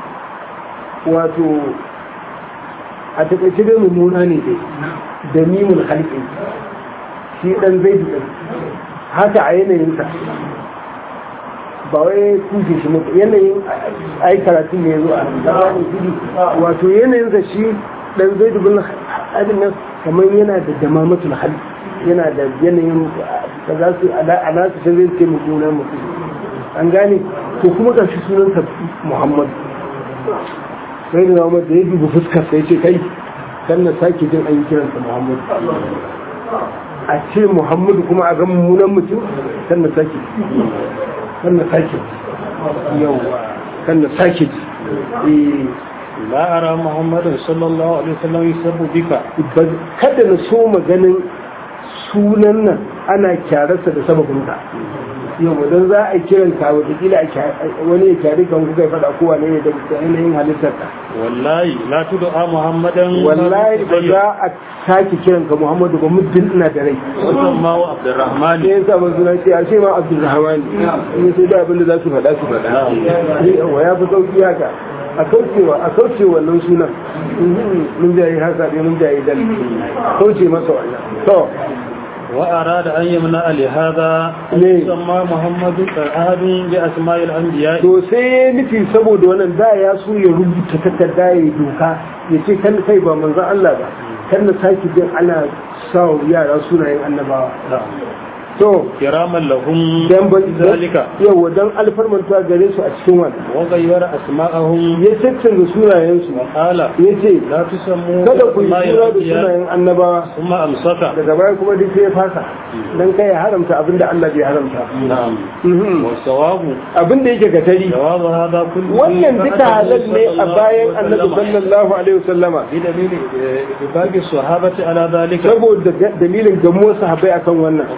wato a takaice dai mummuna ne dai da mimul halqi shi dan Zaid din haka a yanayinsa ba wai kushe shi mutu yanayin ai karatun ne ya zo a zamanin gudu wato yanayinsa shi dan zai dubin hadin nan kamar yana da damamatul hal yana da yanayin da za su ala su sai zai ce mummunan mutum an gane to kuma ga shi sunansa muhammad sai da muhammad da ya dubi fuskar sai ce kai kan na sake jin an yi kiransa muhammad a ce muhammadu kuma a ga mummunan mutum kan na sake kan na sake yawa kan na sake eh لا أرى محمد صلى الله عليه وسلم يسب بك ba- kada na so maganin sunan nan ana kyararsa da sababinka yau don za a kiran ka watakila a kya- wani ya kyari kan kuka faɗa kowa ne da yanayin halittar ka والله لا تدعى محمدا wallahi ba za a sake kiran ka muhammadu ba muddin ina da rai وسماه عبد الرحمن ne yasa ba suna ce a ce ma abdulrahman ne sai da abin da za su faɗa su faɗa yawa ya fi sauki haka a kaucewa a kauce wannan sunan mun jayi haka ne mun jayi dal kauce masa wannan to وأراد أن يمنع لهذا أن ليه؟ يسمى محمد أحد بأسماء الأنبياء to sai ya nufi saboda wannan da ya so ya rubuta takarda ya doka ya ce kan kai ba manzan Allah ba kan na sake jin ana sa wa yara sunayen annabawa to كراما لهم dan ba ذلك yawa dan alfarmanta gare su a cikin wannan وغير أسماءهم ya cancanza sunayensu وقال ya ce لا تسموا kada ku yi بأسماء suna da الأنبياء sunayen annabawa ثم أمسك daga baya kuma duk sai ya fasa dan kai ya haramta abin da Allah bai haramta نعم Mhm. والصواب abin da yake gatari جواب هذا كله wannan duka halal ne a bayan annabi وسلم sallallahu alaihi wasallama بدليل إباق الصحابة على ذلك saboda ga- dalilin gamuwar sahabbai akan wannan وقد سمى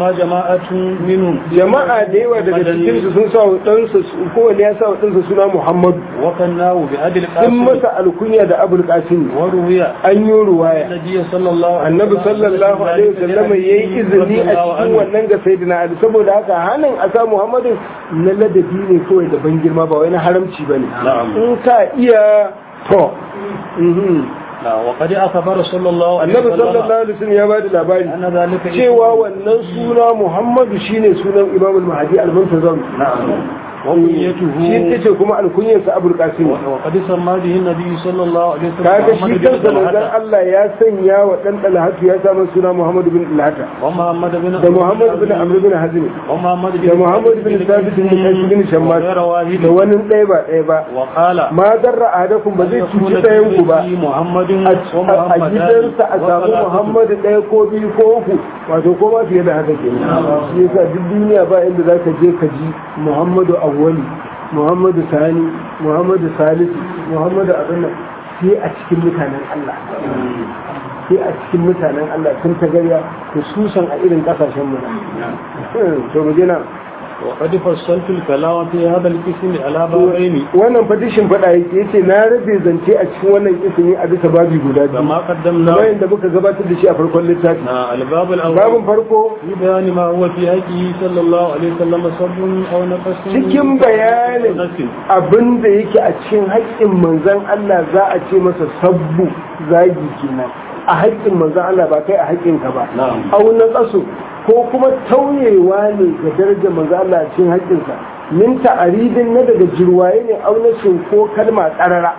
فسمى جماعة منهم jama'a da yawa daga cikin su sun sa wa ɗansa kowane ya sa wa ɗansa suna muhammadu وكناه بأبي sun القاسم masa alkunya da abul qasim وروي an yi ruwaya النبي صلى الله عليه annabi sallallahu alaihi wasallam yayi izini a cikin wannan ga sayyidina ali saboda haka hanin a sa muhammadin na ladabi ne kawai da ban girma ba wai na haramci bane Na'am. in ka iya to mhm. لا وقد أخبر صلى الله عليه annabi sallallahu وسلم alaihi wasallam ya bada labari أن ذلك cewa wannan suna muhammadu shine sunan imam al-mahdi al-muntazam نعم shi وكنيته ce kuma alkunyarsa abul qasim وقد سمى به النبي صلى الله عليه وسلم kaga shi محمد بن kansa manzon طلحة Allah ya sanya wa dan talhatu ya samu suna Muhammad bin Talhata ومحمد بن da Muhammad bin Amr bin Hazim ومحمد da Muhammad bin Thabit bin Qais bin Shammas وغير واحد da wani ɗaya ba ɗaya ba وقال ma darra ahadakum ba zai cuci ɗayan ku ba محمد a gidansa a samu Muhammad ɗaya ko biyu ko uku wato ko ma fiye da haka ke shi yasa duk duniya ba inda za ka je ka ji Muhammadu awwali Muhammadu sani Muhammadu salisu Muhammadu abin nan sai a cikin mutanen Allah sai a cikin mutanen Allah sun ta gariya hususan a irin kasashen mu to mu je nan وقد فصلت الكلام في هذا القسم على بابين wannan fadishin fada yake yace na rabe zance a cikin wannan ismi a bisa babi guda biyu كما قدمنا kamar yadda muka gabatar da shi a farkon littafi الباب الأول babin farko في بيان ما هو في حقه صلى الله عليه وسلم صب أو نقص cikin bayanin نفس abin da yake a cikin haƙƙin manzan Allah za a ce masa sabbu zagi kenan a haƙƙin manzan Allah ba kai a haƙƙinka ba Na'am. au na ƙaso ko kuma tauyewa ne ga darajar manzan Allah a cikin haƙƙinsa min ta'aridin na daga jirwaye ne au na ko kalma ƙarara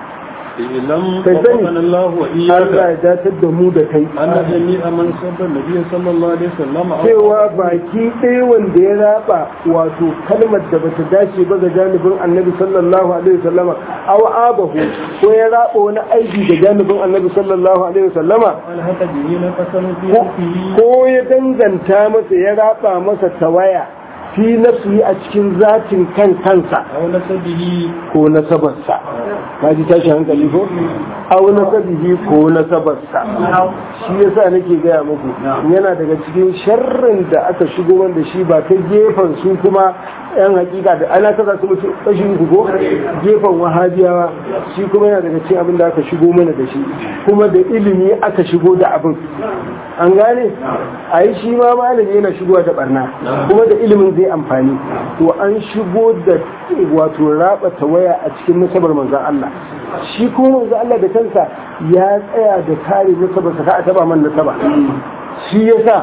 لم Kai sani. وفقنا الله Allah وإياك ya datar da mu da kai أن جميع من سب النبي صلى الله عليه وسلم أو cewa baki ɗaya wanda ya raba wato kalmar da bata dace ba ga janibin annabi sallallahu alaihi wasallama aw abahu ko ya raba wani aiki ga janibin annabi sallallahu alaihi wasallama ألهك به نقصا في ko- حقه ko ya danganta masa ya raba masa tawaya fi nafsi a cikin zatin kan kansa أو نسبه ko nasabarsa ka ji tashi hankali ko aw nasabihi ko nasabarsa shi yasa nake gaya muku yana daga cikin sharrin da aka shigo wanda shi ba ta gefen su kuma yan hakika da ana kasa su mutu kashi uku ko gefen wahabiyawa shi kuma yana daga cikin abin da aka shigo mana da shi kuma da ilimi aka shigo da abin an gane a yi shi ma malami yana shigowa da barna kuma da ilimin zai amfani to an shigo da wato raba waya a cikin nasabar manzan Allah shi kuma manzan Allah da kansa ya tsaya da kare nasabar sa ka a taba man nasaba shi yasa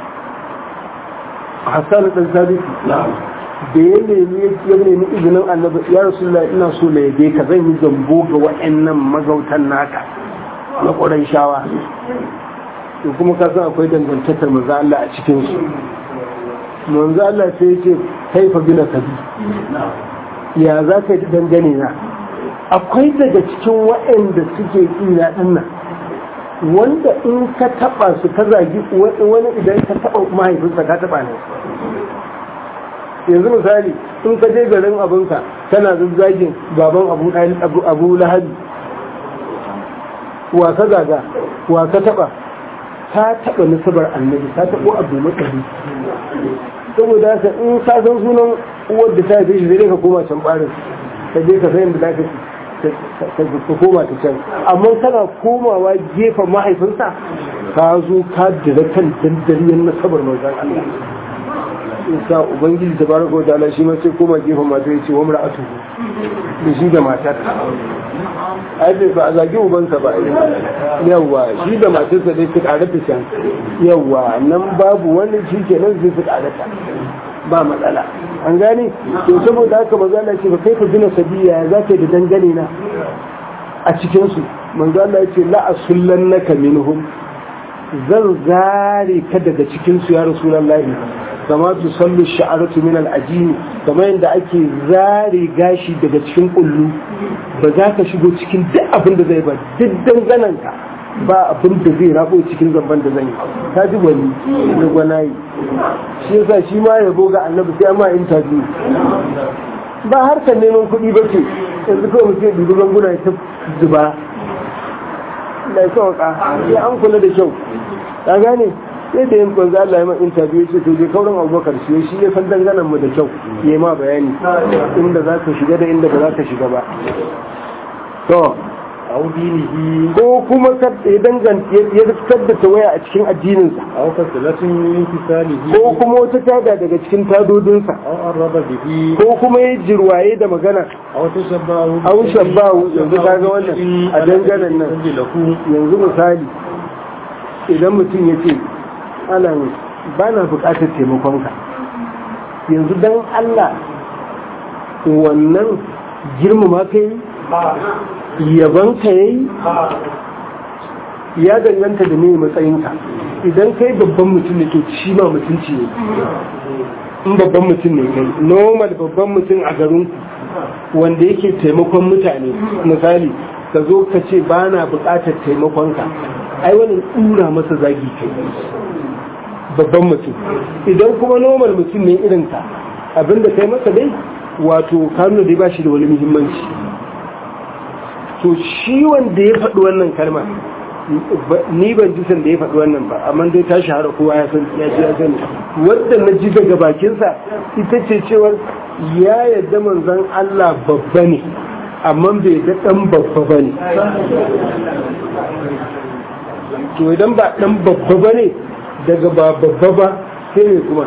Hassan dan Sabiti da ya nemi ya nemi izinin annabi ya rasulullah ina so na yabe ka zan yi zambo ga wa'annan magautan naka na ƙuran shawa to kuma ka san akwai dangantakar manzo Allah a cikin su manzo Allah sai yace kaifa bina kabi ya za ka yi dangane na akwai daga cikin waɗanda suke ina din nan wanda in ka taba su ka zagi wani idan ka taba mahaifinsa ka taba ne yanzu misali in ka je garin abinka kana zazzagin baban abu abu abu lahabi wa ka zaga wa ka taba ka taba nasabar annabi ka tabo abu matsari saboda haka in ka san sunan uwar da ta haife shi zai ka koma can barin ka je ka san da za ka ka koma ta can amma kana komawa gefen mahaifinsa ka zo ka dira kan dandariyar nasabar manzon Allah sa ubangiji da baraka wa ta'ala shi ma sai koma gefen mata ya ce wa mura'atu da shi da matar ai bai ba a zagi ubansa ba yawwa shi da matarsa dai su karata can yawwa nan babu wani shi kenan zai su karata ba matsala an gane to saboda haka manzo Allah ce ba kai ka gina sabiya za ka yi da dangane na a cikin su manzo Allah ya ce la asullannaka minhum zan zare ka daga cikin su ya rasulullahi kama tu sallu sha'aratu min al-ajini kama yadda ake zare gashi daga cikin kullu ba za ka shigo cikin duk abin da zai ba duk danganan ka ba abin da zai rabo cikin zamban da zan yi ta ji wani da gwanayi shi yasa shi ma yabo ga annabi sai ma interview ba harkar neman kuɗi ba ce yanzu kawai mutum dubi ganguna ya ta zuba da ya sauka sai an kula da kyau ka gane sai da yin kwanza Allah ya ma interview ce to je kauran abubakar shi shi ya san danganan mu da kyau ya ma bayani inda za ka shiga da inda ba za ka shiga ba to أو دينه ko kuma ya danganta ya riskar da tawaya a cikin addininsa أو فصلة من انفصاله ko kuma wata tada daga cikin tadodinsa أو قرب به ko kuma ya jirwaye da magana أو تشبهه أو شبهه yanzu kaga wannan a dangaren nan له yanzu misali idan mutum ya ce ana ba na bukatar taimakonka yanzu don Allah wannan girmama ka yi yaban ka yi ya danganta da ne matsayinka idan kai babban mutum ne to shi ma mutunci ne in babban mutum ne kai normal babban mutum a garinku wanda yake taimakon mutane misali ka zo ka ce ba na bukatar taimakonka ai wani tsura masa zagi kai babban mutum idan kuma normal mutum ne irinka abinda kai masa dai wato kanu dai ba shi da wani muhimmanci to shi wanda ya faɗi wannan kalma ni ban ji san da ya faɗi wannan ba amma dai ta shahara kowa ya san ya ji ya sani wanda na ji daga bakinsa ita ce cewar ya yadda manzon Allah babba ne amma bai da ɗan babba ba ne to idan ba ɗan babba ba ne daga ba babba ba sai ne kuma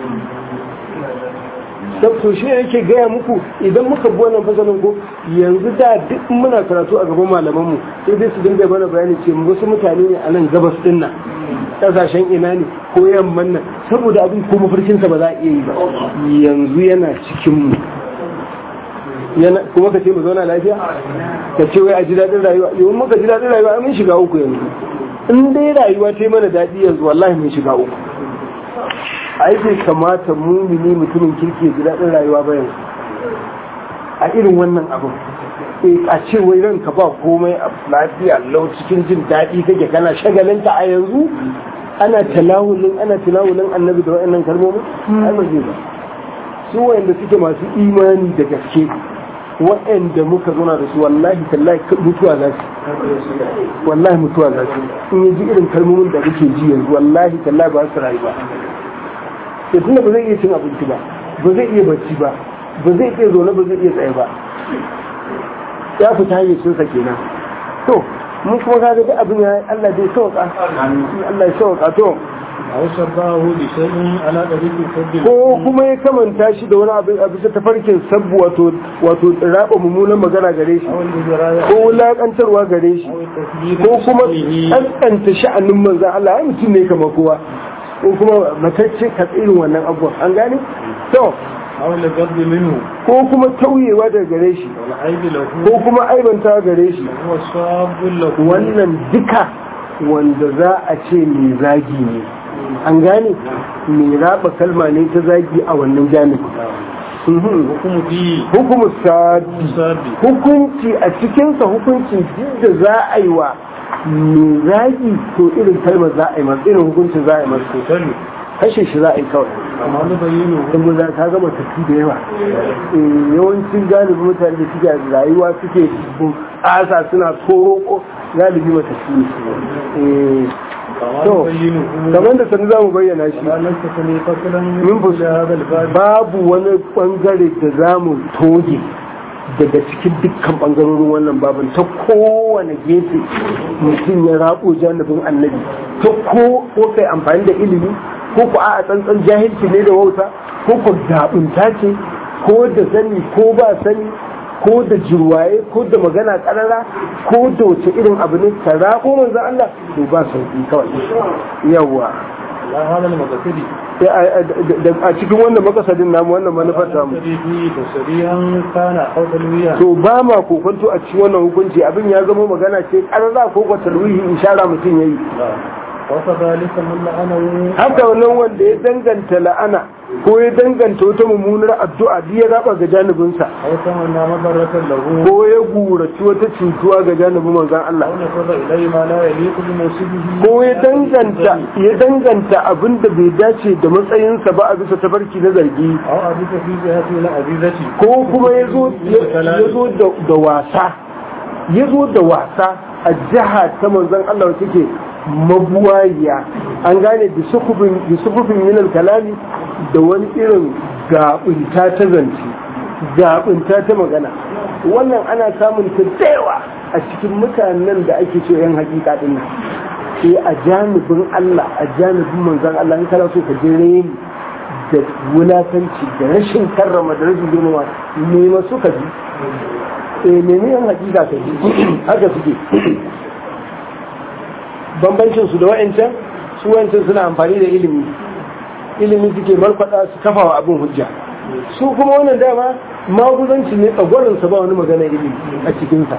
to shi yake gaya muku idan muka bi wannan fasalin ko yanzu da duk muna karatu a gaban malamanmu sai dai su dinga mana bayani ce wasu mutane ne a nan gabas din nan kasashen ina ne ko yamman nan saboda abin ko mafarkinsa ba za a iya yi ba yanzu yana cikin mu yana kuma ka ce mu zauna lafiya ka ce wai a ji daɗin rayuwa yau muka ji daɗin rayuwa mun shiga uku yanzu in dai rayuwa ta yi mana daɗi yanzu wallahi mun shiga uku ai bai kamata mumini mutumin kirki ya ji daɗin rayuwa ba yanzu a irin wannan abin eh a ce wai ranka ba komai a lafiya lau cikin jin daɗi kake kana shagalinta a yanzu ana talawulin ana talawulin annabi da wa'annan kalmomin ai ba zai ba su wa'anda suke masu imani da gaske wa'anda muka zauna da su wallahi tallahi mutuwa za su wallahi mutuwa za su in ji irin kalmomin da muke ji yanzu wallahi tallahi ba su rayu ba da tunda ba zai iya cin abinci ba ba zai iya bacci ba ba zai iya zaune ba zai iya tsaye ba ya fita hayyacinsa kenan to mun kuma ka ga abin ya Allah dai sauka Allah ya sauka to أو شبهه بشيء على طريق السد ko kuma ya kamanta shi da wani abin a bisa tafarkin sabbu wato wato raba mummunan magana gare shi أو الإجراء ko wulakantarwa gare shi أو التسليم ko kuma بشأنه kaskanta sha'anin manzan Allah ya mutum ne kamar kowa ko kuma matacce ka irin wannan abubuwan an gane to أو الجد منه ko kuma tauyewa daga gare shi والعيب له ko kuma aibanta gare shi هو صاب له wannan duka wanda za a ce mai zagi ne an gane mai raba kalma ne ta zagi a wannan jami'i حكم فيه hukumu sadi صادي hukunci a cikinsa hukuncin duk da za a yi wa mai zagi to irin kalmar za a yi masa irin hukuncin za a yi masa قتل kashe shi za a yi kawai كما نبينه don za ta gama tafi da yawa Eh, yawancin galibi mutane da suke rayuwa suke asa suna koroko galibi matafi ne Eh, كما to نبينه kamar da sanu za mu bayyana shi لا نستثني فصلا من من فصل. كل هذا الباب babu wani bangare da za mu toge daga cikin dukkan bangarorin wannan babin ta kowane gefe mutum ya rabo janibin annabi ta ko ko kai amfani da ilimi ko ku a tsantsan jahilci ne da wauta ko ku zaɓunta ce ko da sani ko ba sani ko da jirwaye ko da magana karara ko da wace irin abu ne ka rabo manzan Allah to ba sauki kawai yawa لا هذا المقصد a cikin wannan makasadin namu wannan manufar tamu يقتدي فيه تسريعا كان أو تلويا to ba ma kokonto a cikin wannan hukunci abin ya zama magana ce karara ko ko talwihi ishara mutum yayi لا وكذلك من لعنه haka wannan wanda ya danganta la'ana ko ya danganta wata mummunar addu'a duk ya raba ga janibinsa أو تمنى مضرة له ko ya guraci wata cutuwa ga janibin manzon Allah أو نفذ إليه ما لا يليق بموصفه ko ya danganta ya danganta abin da bai dace da matsayinsa ba a bisa tafarki na zargi أو أبيت في جهته العزيزة ko kuma ya zo ya zo da- da wasa ya zo da wasa a jiha ta manzon Allah wacce ke mabuwaya an gane da sufufin minal kalami da wani irin gaɓinta ta zance gaɓinta ta magana wannan ana samun ta yawa a cikin mutanen da ake ce yan hakika din nan sai a janibin Allah a janibin manzon Allah in kana so ka je reni da wulakanci da rashin karrama da rashin girmama ne masu ka ji eh ne yan hakika ka ji haka suke bambancin su da wa'ancan su wa'ancan suna amfani da ilimi ilimi suke markwada su kafa wa abin hujja su kuma wannan dama maguzanci ne tsagwarinsa ba wani magana ilimi a cikinsa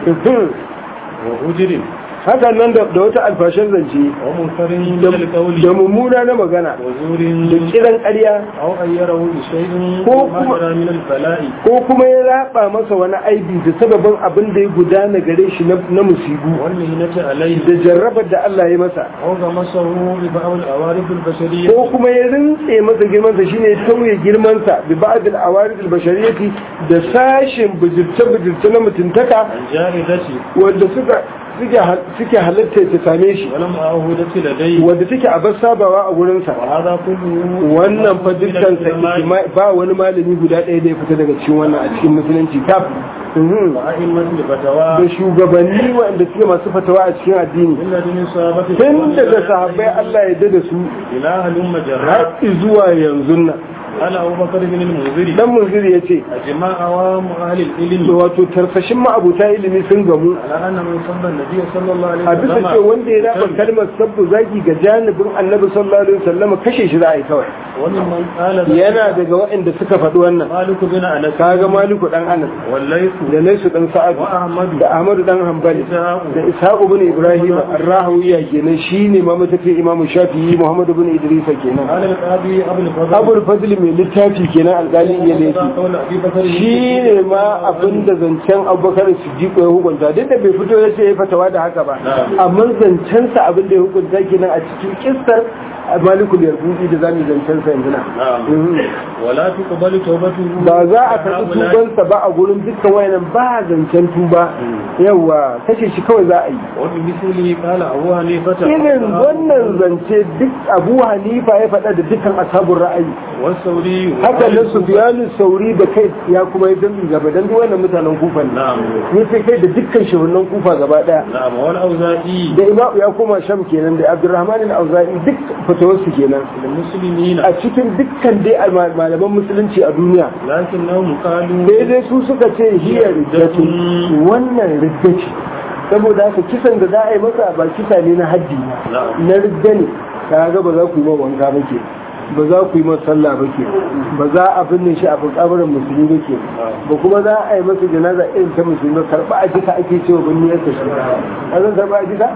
wa ujirin haka nan da wata alfashin zance wa munkarin min alqawli da mummuna na magana wa zurin da kiran ƙarya aw ayyarahu bi shay'in Ko ma kuma- jara min al-bala'i ko kuma ya raba masa wani aibi da sababin abin da ya gudana gare shi na na musibu wal mihnati alayhi da jarrabar da Allah ya masa aw gamasahu bi ba'd al-awarif al-bashariyah ko kuma ya rintse masa girmansa shine ya tauye girmansa bi ba'd al-awarid al-bashariyati da sashin bijirce bijirce na mutuntaka al-jahidati wanda suka suke hal- suke halatta ta same shi wa lam ahudati ladayhi wanda take a bar sabawa a gurinsa wa hadha kulluhu wannan fa dukkan sa ijma- ba wani malami guda ɗaya da ya fita daga cikin wannan a cikin musulunci kaf Mhm. wa a'immatul fatawa da shugabanni waɗanda suke masu fatawa a cikin addini alladhina sahabati tun daga sahabbai Allah ya dada su ila halum har majarrat zuwa yanzu nan ala abubakar bin al-munziri dan munziri ya ce ajma awam ahli al-ilm wato tarfashin ma'abuta ilimi sun gamu ala anna man sabba an-nabiy sallallahu alaihi a bisa ce wanda ya raba kalmar sabbu zagi ga janibin annabi sallallahu alaihi wasallam kashe shi za a yi kawai wani man qala yana daga waɗanda suka faɗi wannan malik bin anas kaga maliku dan anas wallaysu da laisu dan sa'ad wa ahmad da ahmadu dan hanbali da ishaqu bin ibrahim ar-rahawiya kenan shine ma matafi imamu shafi'i muhammadu bin idrisa kenan قال القاضي ابو الفضل abul fadl mai littafi kenan alƙali iya laifi قول ابي بكر shi ne ma abin da zancen abubakar siddiq ya hukunta duk da bai fito ya ce ya fatawa da haka ba amma zancensa abin da ya hukunta kenan a cikin kissar malikul yarbuɗi da zamu zancensa yanzu na نعم ولا تقبل توبته ba za a karɓi tubansa ba a gurin dukkan wayannan ba zancen tuba yawa kashe shi kawai za a yi وبمثله قال ابو حنيفه irin wannan zance duk abu hanifa ya faɗa da dukkan ashabun ra'ayi والثوري haka nan sufyanu sauri da kai ya kuma yi dambi gaba dan duk wannan mutanen kufa ne نعم ya ce kai da dukkan shugabannin kufa gaba daya نعم والاوزاعي da imam ya koma sham kenan da abdurrahman al-auza'i duk fatawarsu kenan للمسلمين a cikin dukkan dai alma- malaman musulunci a duniya لكنهم قالوا sai dai su suka ce hiya riddatu wannan ridda ce saboda haka kisan da za a yi masa ba kisa ne na haddi na ridda ne kaga ba za ku yi ma wanka ba ke ba za ku yi masa sallah ba ke ba za a binne shi a kabarin musulmi ba ke ba kuma za a yi masa janaza irin ta musulmi karba a jika ake cewa binne ya tashi a zan karba a jika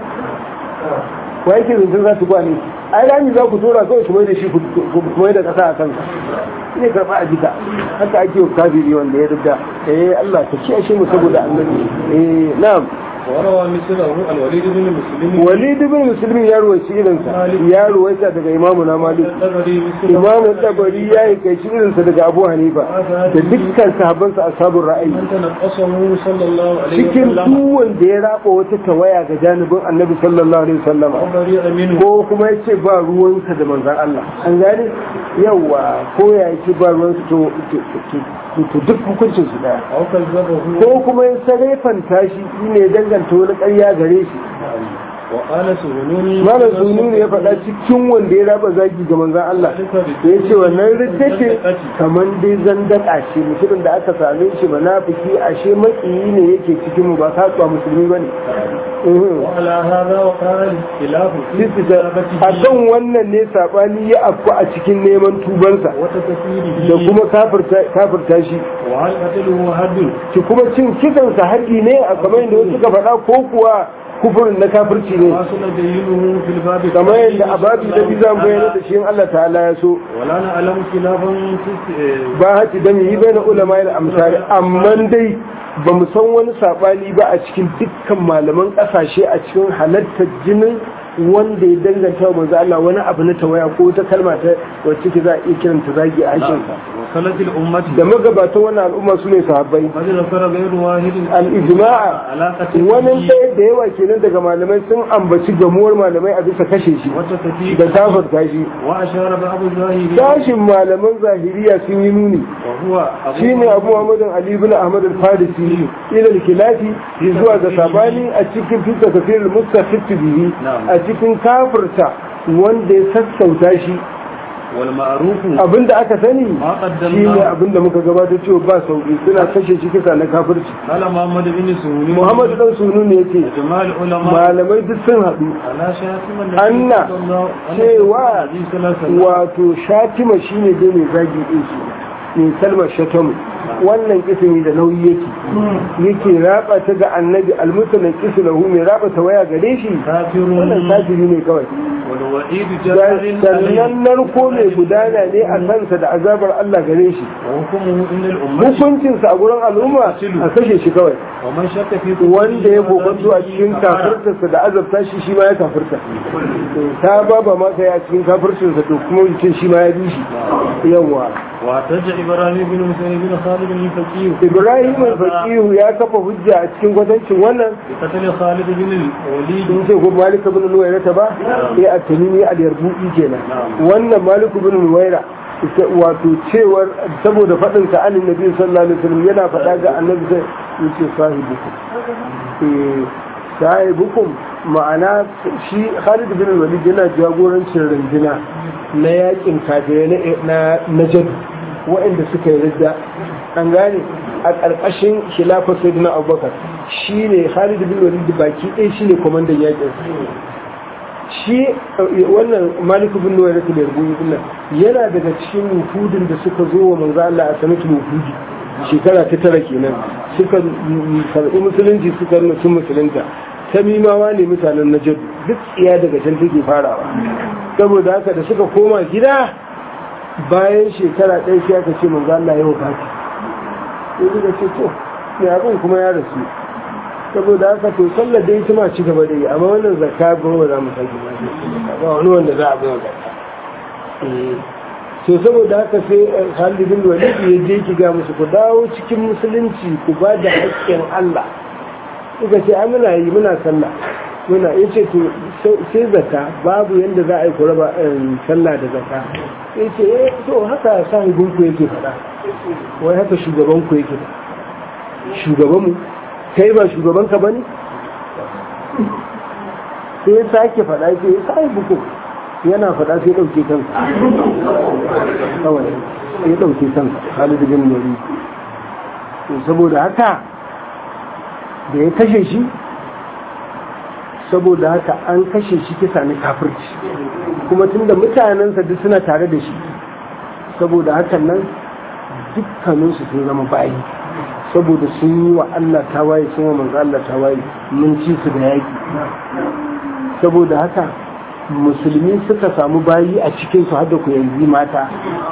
wa yake zancen za su gwane ai rami za ku tura kawai su mai da shi ku mai da kasa a kansa ne karba a jika haka ake wa kafiri wanda ya rubda eh Allah ka kiyashe mu saboda annabi eh na'am وروى مثله الوليد بن مسلم walid ibn muslim ya ruwaici irinsa ya ruwaita daga imamu na malik الطبري مثله imamu tabari ya yi kai irinsa daga abu hanifa da dukkan sahabbansa ashabul ra'ayi من تنقصه صلى الله عليه cikin وسلم duk wanda ya raba wata tawaya ga janibin annabi sallallahu alaihi wasallam وبرئ منه ko kuma ya ce ba ruwansa da manzan Allah an gane yawa ko ya ce ba ruwansa to to- to- to duk hukuncin su daya أو كذبه ko kuma ya sarefanta shi ne ya danganta wani ƙarya gare shi وقال سهنون malam sunu ne ya faɗa cikin wanda ya raba zagi ga manzan Allah ya ce wannan ridda ce kamar dai zandaka ce mutumin da aka same shi munafiki ashe makiyi ne yake cikin mu ba kasuwa musulmi bane وعلى هذا وقال الاختلاف في a kan wannan ne saɓani ya afku a cikin neman tubansa وتكفيره da kuma kafirta kafirta shi وهل قتله حد ki kuma cin kisansa haƙi ne a kamar yadda wasu suka faɗa ko kuwa kufurin na kafirci ne واصل دليله في الباب kamar yadda a babi da bi zan bayyana da shi in Allah ta'ala ya so ولا نعلم خلافا في ba haƙi da yi bai na ulama da amsari amma dai ba mu san wani saɓani ba a cikin dukkan malaman ƙasashe a cikin halartar jinin wanda ya danganta wa manzo Allah wani abu na tawaya ko ta kalma ta wacce ke za a iya kiranta zagi a harshen sa سلف الأمة da magabatan wannan al'umma su ne sahabbai قد ذكر غير واحد al-ijma'a علاقة wani ɗaya da yawa kenan daga malamai sun ambaci gamuwar malamai a bisa kashe shi وتكفيك da tafarta shi وأشار بعض الظاهرين tashin malaman zahiriya sun yi nuni وهو أبو shine abu muhammadin ali ibn ahmad al-farisi ila al-khilafi zuwa ga sabani a cikin fita kafir al-mustafid bihi Na'am. a cikin kafirta wanda ya sassauta shi والمعروف abinda aka sani ما shine قدمناه abinda muka gabatar cewa ba sauki suna kashe shi kisa na kafirci قال محمد بن سهول muhammad dan sunu ne yace جماع العلماء malamai duk sun haɗu على شاتم النبي anna صلى الله عليه cewa وسلم wato shatima shine dai mai zagi din shi mai kalmar shatamu wannan kisimi da nauyi yake yake raba ta ga annabi almutalan kislahu mai raba ta waya gare shi كافر wannan kafiri ne kawai والوعيد جار عليه sannan narko mai gudana ne a kansa da azabar Allah gare shi وحكمه إن الأمة hukuncinsa a gurin al'umma a kashe shi kawai ومن شك في wanda ya kokonto a cikin kafirtarsa da azabta shi shi ma ya kafirta ta baba masa ya cikin kafirtarsa to kuma mutum shi ma ya bi shi yawa واحتج إبراهيم بن حسين بن خالد الفقيه ibrahim al-faqihu ya kafa hujja a cikin kwatancin wannan بقتل خالد بن الوليد sun ce ko malik ibn nuwaira ta ba sai a tamimi al-yarbu'i kenan wannan malik ibn nuwaira ita wato cewar saboda faɗin sa an nabi sallallahu alaihi wasallam yana faɗa ga annabi sai yace sahibukum eh sahibukum ma'ana shi Khalid bin Walid yana jagorancin runduna na yakin kafirai na na Najd waɗanda suka yi ridda an gane a ƙarƙashin khilafar Sayyidina Abubakar shine Khalid bin Walid baki ɗaya shine komandan yakin shi wannan maliku bin nuwa rasul yarbuyi din yana daga cikin wufudin da suka zo wa manzo Allah a sanatul wufudi shekara ta tara kenan suka karɓi musulunci suka nuna sun musulunta tamimawa ne mutanen najd duk tsiya daga can take farawa saboda haka da suka koma gida bayan shekara ɗaya sai aka ce manzo Allah ya wafati sai suka ce to ne abin kuma ya rasu saboda haka to sallar dai ita ma ci gaba da yi amma wannan zakka ba ba za mu sake ba ba wani wanda za a bai zakka to saboda haka sai Khalid bin Walid ya je ki ga musu ku dawo cikin musulunci ku ba da haƙƙin Allah kuka ce ai muna yi muna sallah muna yace to sai zakka babu yanda za a yi ku raba sallah da zakka yace eh to haka sahibin ku yake faɗa wai haka shugaban ku yake shugaban mu kai ba shugabanka ba ne? sai ya sake faɗa ke ya sa buku yana faɗa sai ɗauke kansa kawai sai ya ɗauke kansa halidu bin nori saboda haka da ya kashe shi saboda haka an kashe shi kisa na kafirci kuma tunda mutanensa duk suna tare da shi saboda hakan nan dukkaninsu sun zama bayi saboda sun yi wa Allah tawaye sun wa manzo Allah tawaye mun ci su da yaki saboda haka musulmi suka samu bayi a cikin su hadda kuyangi mata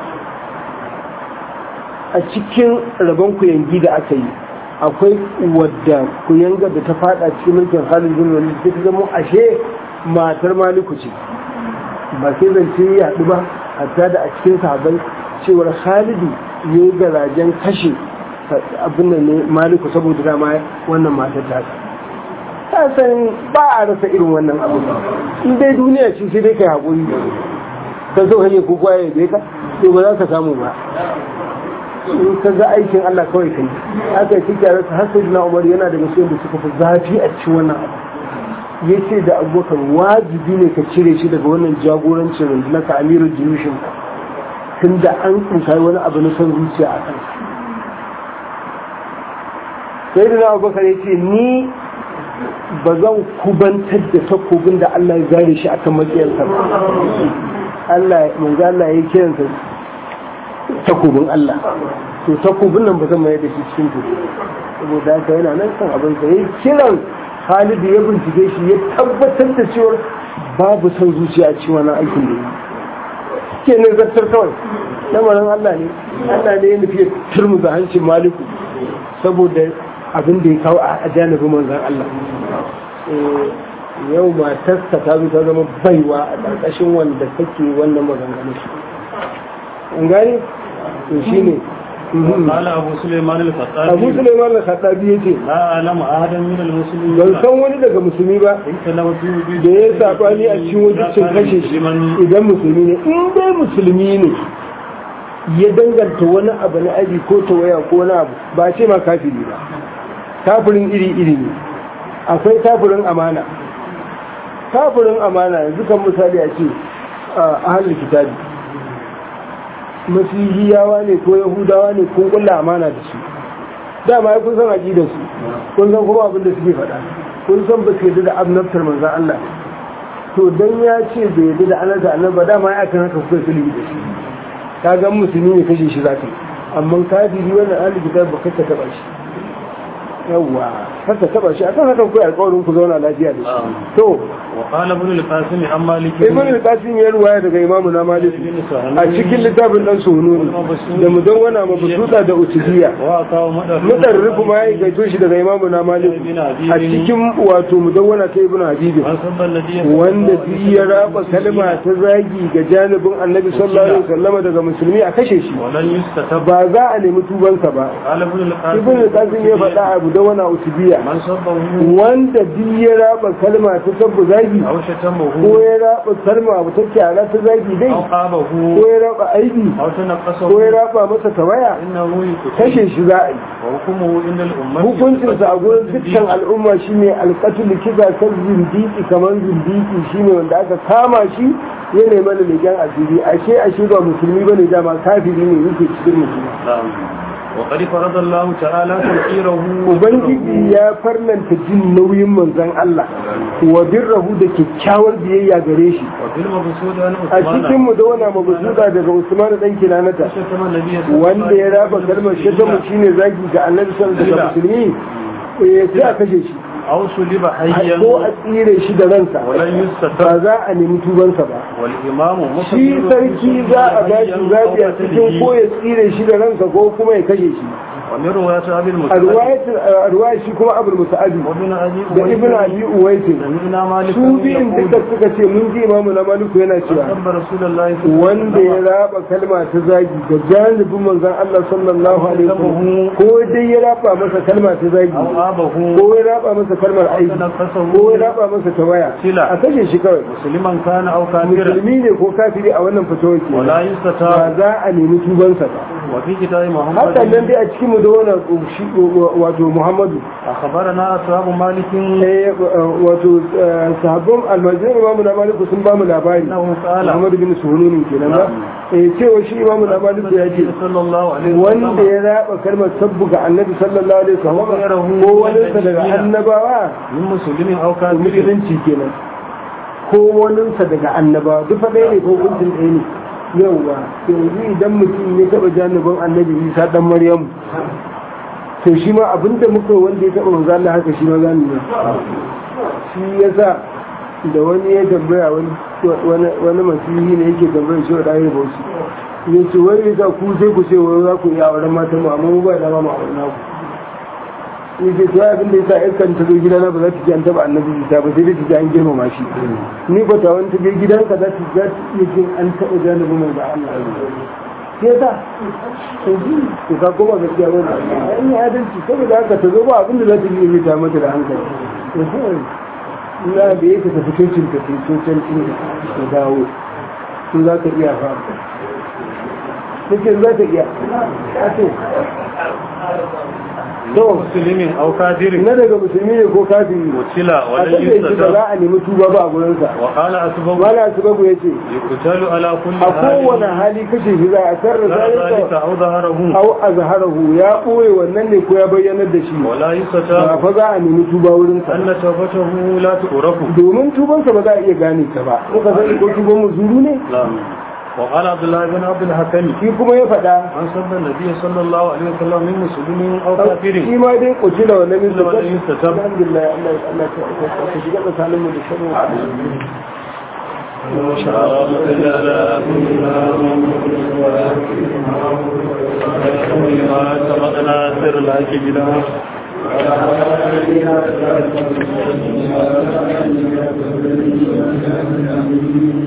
a cikin rabon kuyangi da aka yi akwai wadda kuyanga da ta fada cikin mulkin Khalid bin Walid ta zama ashe matar Maliku ce ba sai zance ya haɗu ba hatta da a cikin sahabbai cewar Khalidu ya yi garajen kashe abin da ne maliku saboda dama wannan matar ta ta san ba a rasa irin wannan abu in dai duniya ce sai dai kai haƙuri ka zo hanyar ko kwaye bai ka to ba za ka samu ba in ka ga aikin Allah kawai kai aka yi cikin rasa har sai na umar yana daga cikin da suka fi zafi a cikin wannan abu ya ce da abubakar wajibi ne ka cire shi daga wannan jagorancin rundunar ka amirin jirushin tun da an tsinkai wani abu na son zuciya a kansa sai da abubakar ya ce ni ba zan kubantar da takobin da Allah ya zare shi akan makiyarsa ba Allah manzo Allah ya kiransa takobin Allah to takobin nan ba zan mai da shi cikin tudu saboda haka yana nan kan abin sa yayin kiran Khalid ya bincike shi ya tabbatar da cewa babu son zuciya a cikin wannan aikin da yake ne zartar kawai lamarin Allah ne Allah ne ya nufi turmuza hancin maliku saboda abin da ya kawo a janibin manzan Allah yau matarsa ta zo ta zama baiwa a ƙarƙashin wanda kake wannan maganganu an gani to shine قال أبو سليمان الخطابي abu suleiman al-khattabi yace لا أعلم أحدا من المسلمين ban san wani daga musulmi ba اختلف في وجود da ya sabani a cikin wajibcin kashe shi idan musulmi ne in dai musulmi ne ya danganta wani abu na aji ko tawaya ko wani abu ba ce ma kafiri ba kafirin iri iri ne akwai kafirin amana kafirin amana yanzu kan misali a ce a ahalin kitabi masihiyawa ne ko yahudawa ne kun kulla amana da su dama ya kun san aƙidar su kun san kuma abin da suke faɗa kun san ba su yadda da annabtar manzan Allah to dan ya ce bai yadda da annabta annabi ba dama ya kan haka kuka sulhi da shi ka ga musulmi ne kashe shi zaka yi amma kafiri wannan ahli kitab ba kaka taba shi yawwa kaka taba shi akan haka kuka alƙawarin ku zauna lafiya da shi to وقال ابن القاسم عن مالك ibn al-qasim ya ruwaya daga imamu na malik a cikin littafin dan sununi da mudawwana mabsuta da utubiya وأعطاه مدر mutarrifu ma ya gaito shi daga imamu na malik a cikin wato mudawwana ta ibn habib من سب النبي wanda duk ya raba kalma ta zagi ga janibin annabi sallallahu alaihi wasallam daga musulmi a kashe shi ولن يستتب ba za a nemi tubansa ba قال ابن القاسم ibn al-qasim ya faɗa abu da wani utubiya من سبه wanda duk ya raba kalma ta sabbu zagi أو ko شتمه ya raba kalma abu ta kyara ta zagi dai أو قابه ko ya raba aibi أو ko ya تنقصه raba masa tawaya إنه يقتل kashe shi za a yi وحكمه إن الأمة hukuncinsa a gurin dukkan al'umma shine alƙatul kisa kan zindiki kamar zindiki shine wanda aka kama shi ya nemi da leken asiri ashe ashe ba musulmi bane dama kafiri ne yake cikin musulmi نعم وقد فرض الله تعالى تنقيره ubangiji ya farlanta jin nauyin manzon Allah wa birrahu da kyakkyawar biyayya gare shi وفي المبسوط عن a cikin عثمان mu da wana mabuzuda daga Usman dan Kinanata شتم النبي صلى الله wanda ya raba kalmar shatamu shine zagi ga Annabi sallallahu alaihi wasallam musulmi eh sai a kashe shi أو سلب حيا ko a tsire shi da ransa ولن ba يستتب za a nemi tubansa ba والإمام shi sarki za a ba shi zaɓi a cikin ko ya tsire shi da ransa ko kuma ya kashe shi ومن رواية أبي a المسعد ruwayat- a ruwayar shi kuma abul musa'abi وابن أبي da ibn abi uwaitin سمعنا مالك su biyun duka suka ce mun ji imamu na maliku yana cewa سب رسول الله صلى الله عليه wanda ya raba kalma ta zagi ga janibin manzon Allah sallallahu alaihi wasallam ko dai ya raba masa kalma ta zagi أو آبه ko ya raba masa kalmar aiki تنقصه ko ya raba masa tawaya Sila. a kashe shi kawai مسلما كان أو كافرا musulmi ne ko kafiri a wannan fitowar ke ولا ba يستتاب za a nemi tubansa ba وفي كتاب hakan nan محمد dai a cikin mu da wannan shi wato Muhammadu أخبرنا أصحاب مالك eh wato eh, sahabban almajirin imamu na maliku sun ba mu labari أنه قال Muhammadu bin Suhununin kenan ba eh cewa shi imamu na maliku ya ce صلى الله عليه wanda وسلم ya raba kalmar sabbu ga annabi sallallahu alaihi wasallam ko wani sa daga annabawa من مسلم أو to كافر musulunci kenan ko wani sa daga annabawa duk fa ɗaya ne ko hukuncin ɗaya ne yauwa yanzu idan mutum ya taɓa janibin annabi isa ɗan maryamu to shi ma abinda muka wanda ya taɓa manzo Allah haka shi ma za mu yi shi yasa da wani ya tambaya wani wani masihi ne yake tambaya shi wa ɗaya bauchi ya ce wani ya sa ku sai ku ce wani za ku iya auren matan mu amma mu ba dama mu auren naku ya ce to abin da ya sa iskan ta zo gidana ba za ta ji an taɓa annabi isa ba sai dai ta ji an girmama shi ni ba ta wani ta je gidanka za ta za ta iya jin an taɓa janibin mai da Allah ya sa yanzu to ka koma gaskiya ba da an yi adalci saboda haka ta zo ba abin da za ta yi ta mata da hankali na da yake tafi cocin ka sai cocin ɗin ka dawo su za ka iya fa cikin za ka iya a ce to مسلم أو كافر na daga musulmi ne ko kafiri وكلا a ولن kashe shi ba يستتاب za a nemi tuba ba a gurinsa وقال أسباب wala su babu ya ce يقتل على كل a kowane hali kashe shi za a sarra ذلك zalika أو ظهره au azharahu ya ɓoye wannan ne ko ya bayyanar da shi ولا ba يستتاب fa za a nemi tuba wurinsa أن توبته لا تعرف domin tubansa ba za a iya gane ta ba muka sani ko tuban mu zuru ne نعم وقال عبد الله بن عبد الحكم shi kuma ya faɗa من سب النبي صلى الله عليه وسلم من مسلم أو shi كافر ma dai kuci da wannan min Da wannan min satam. alhamdulillah Allah Allah ta ta shiga tsakanin mu da sharri ما سبقنا سر الحق بلا Thank you.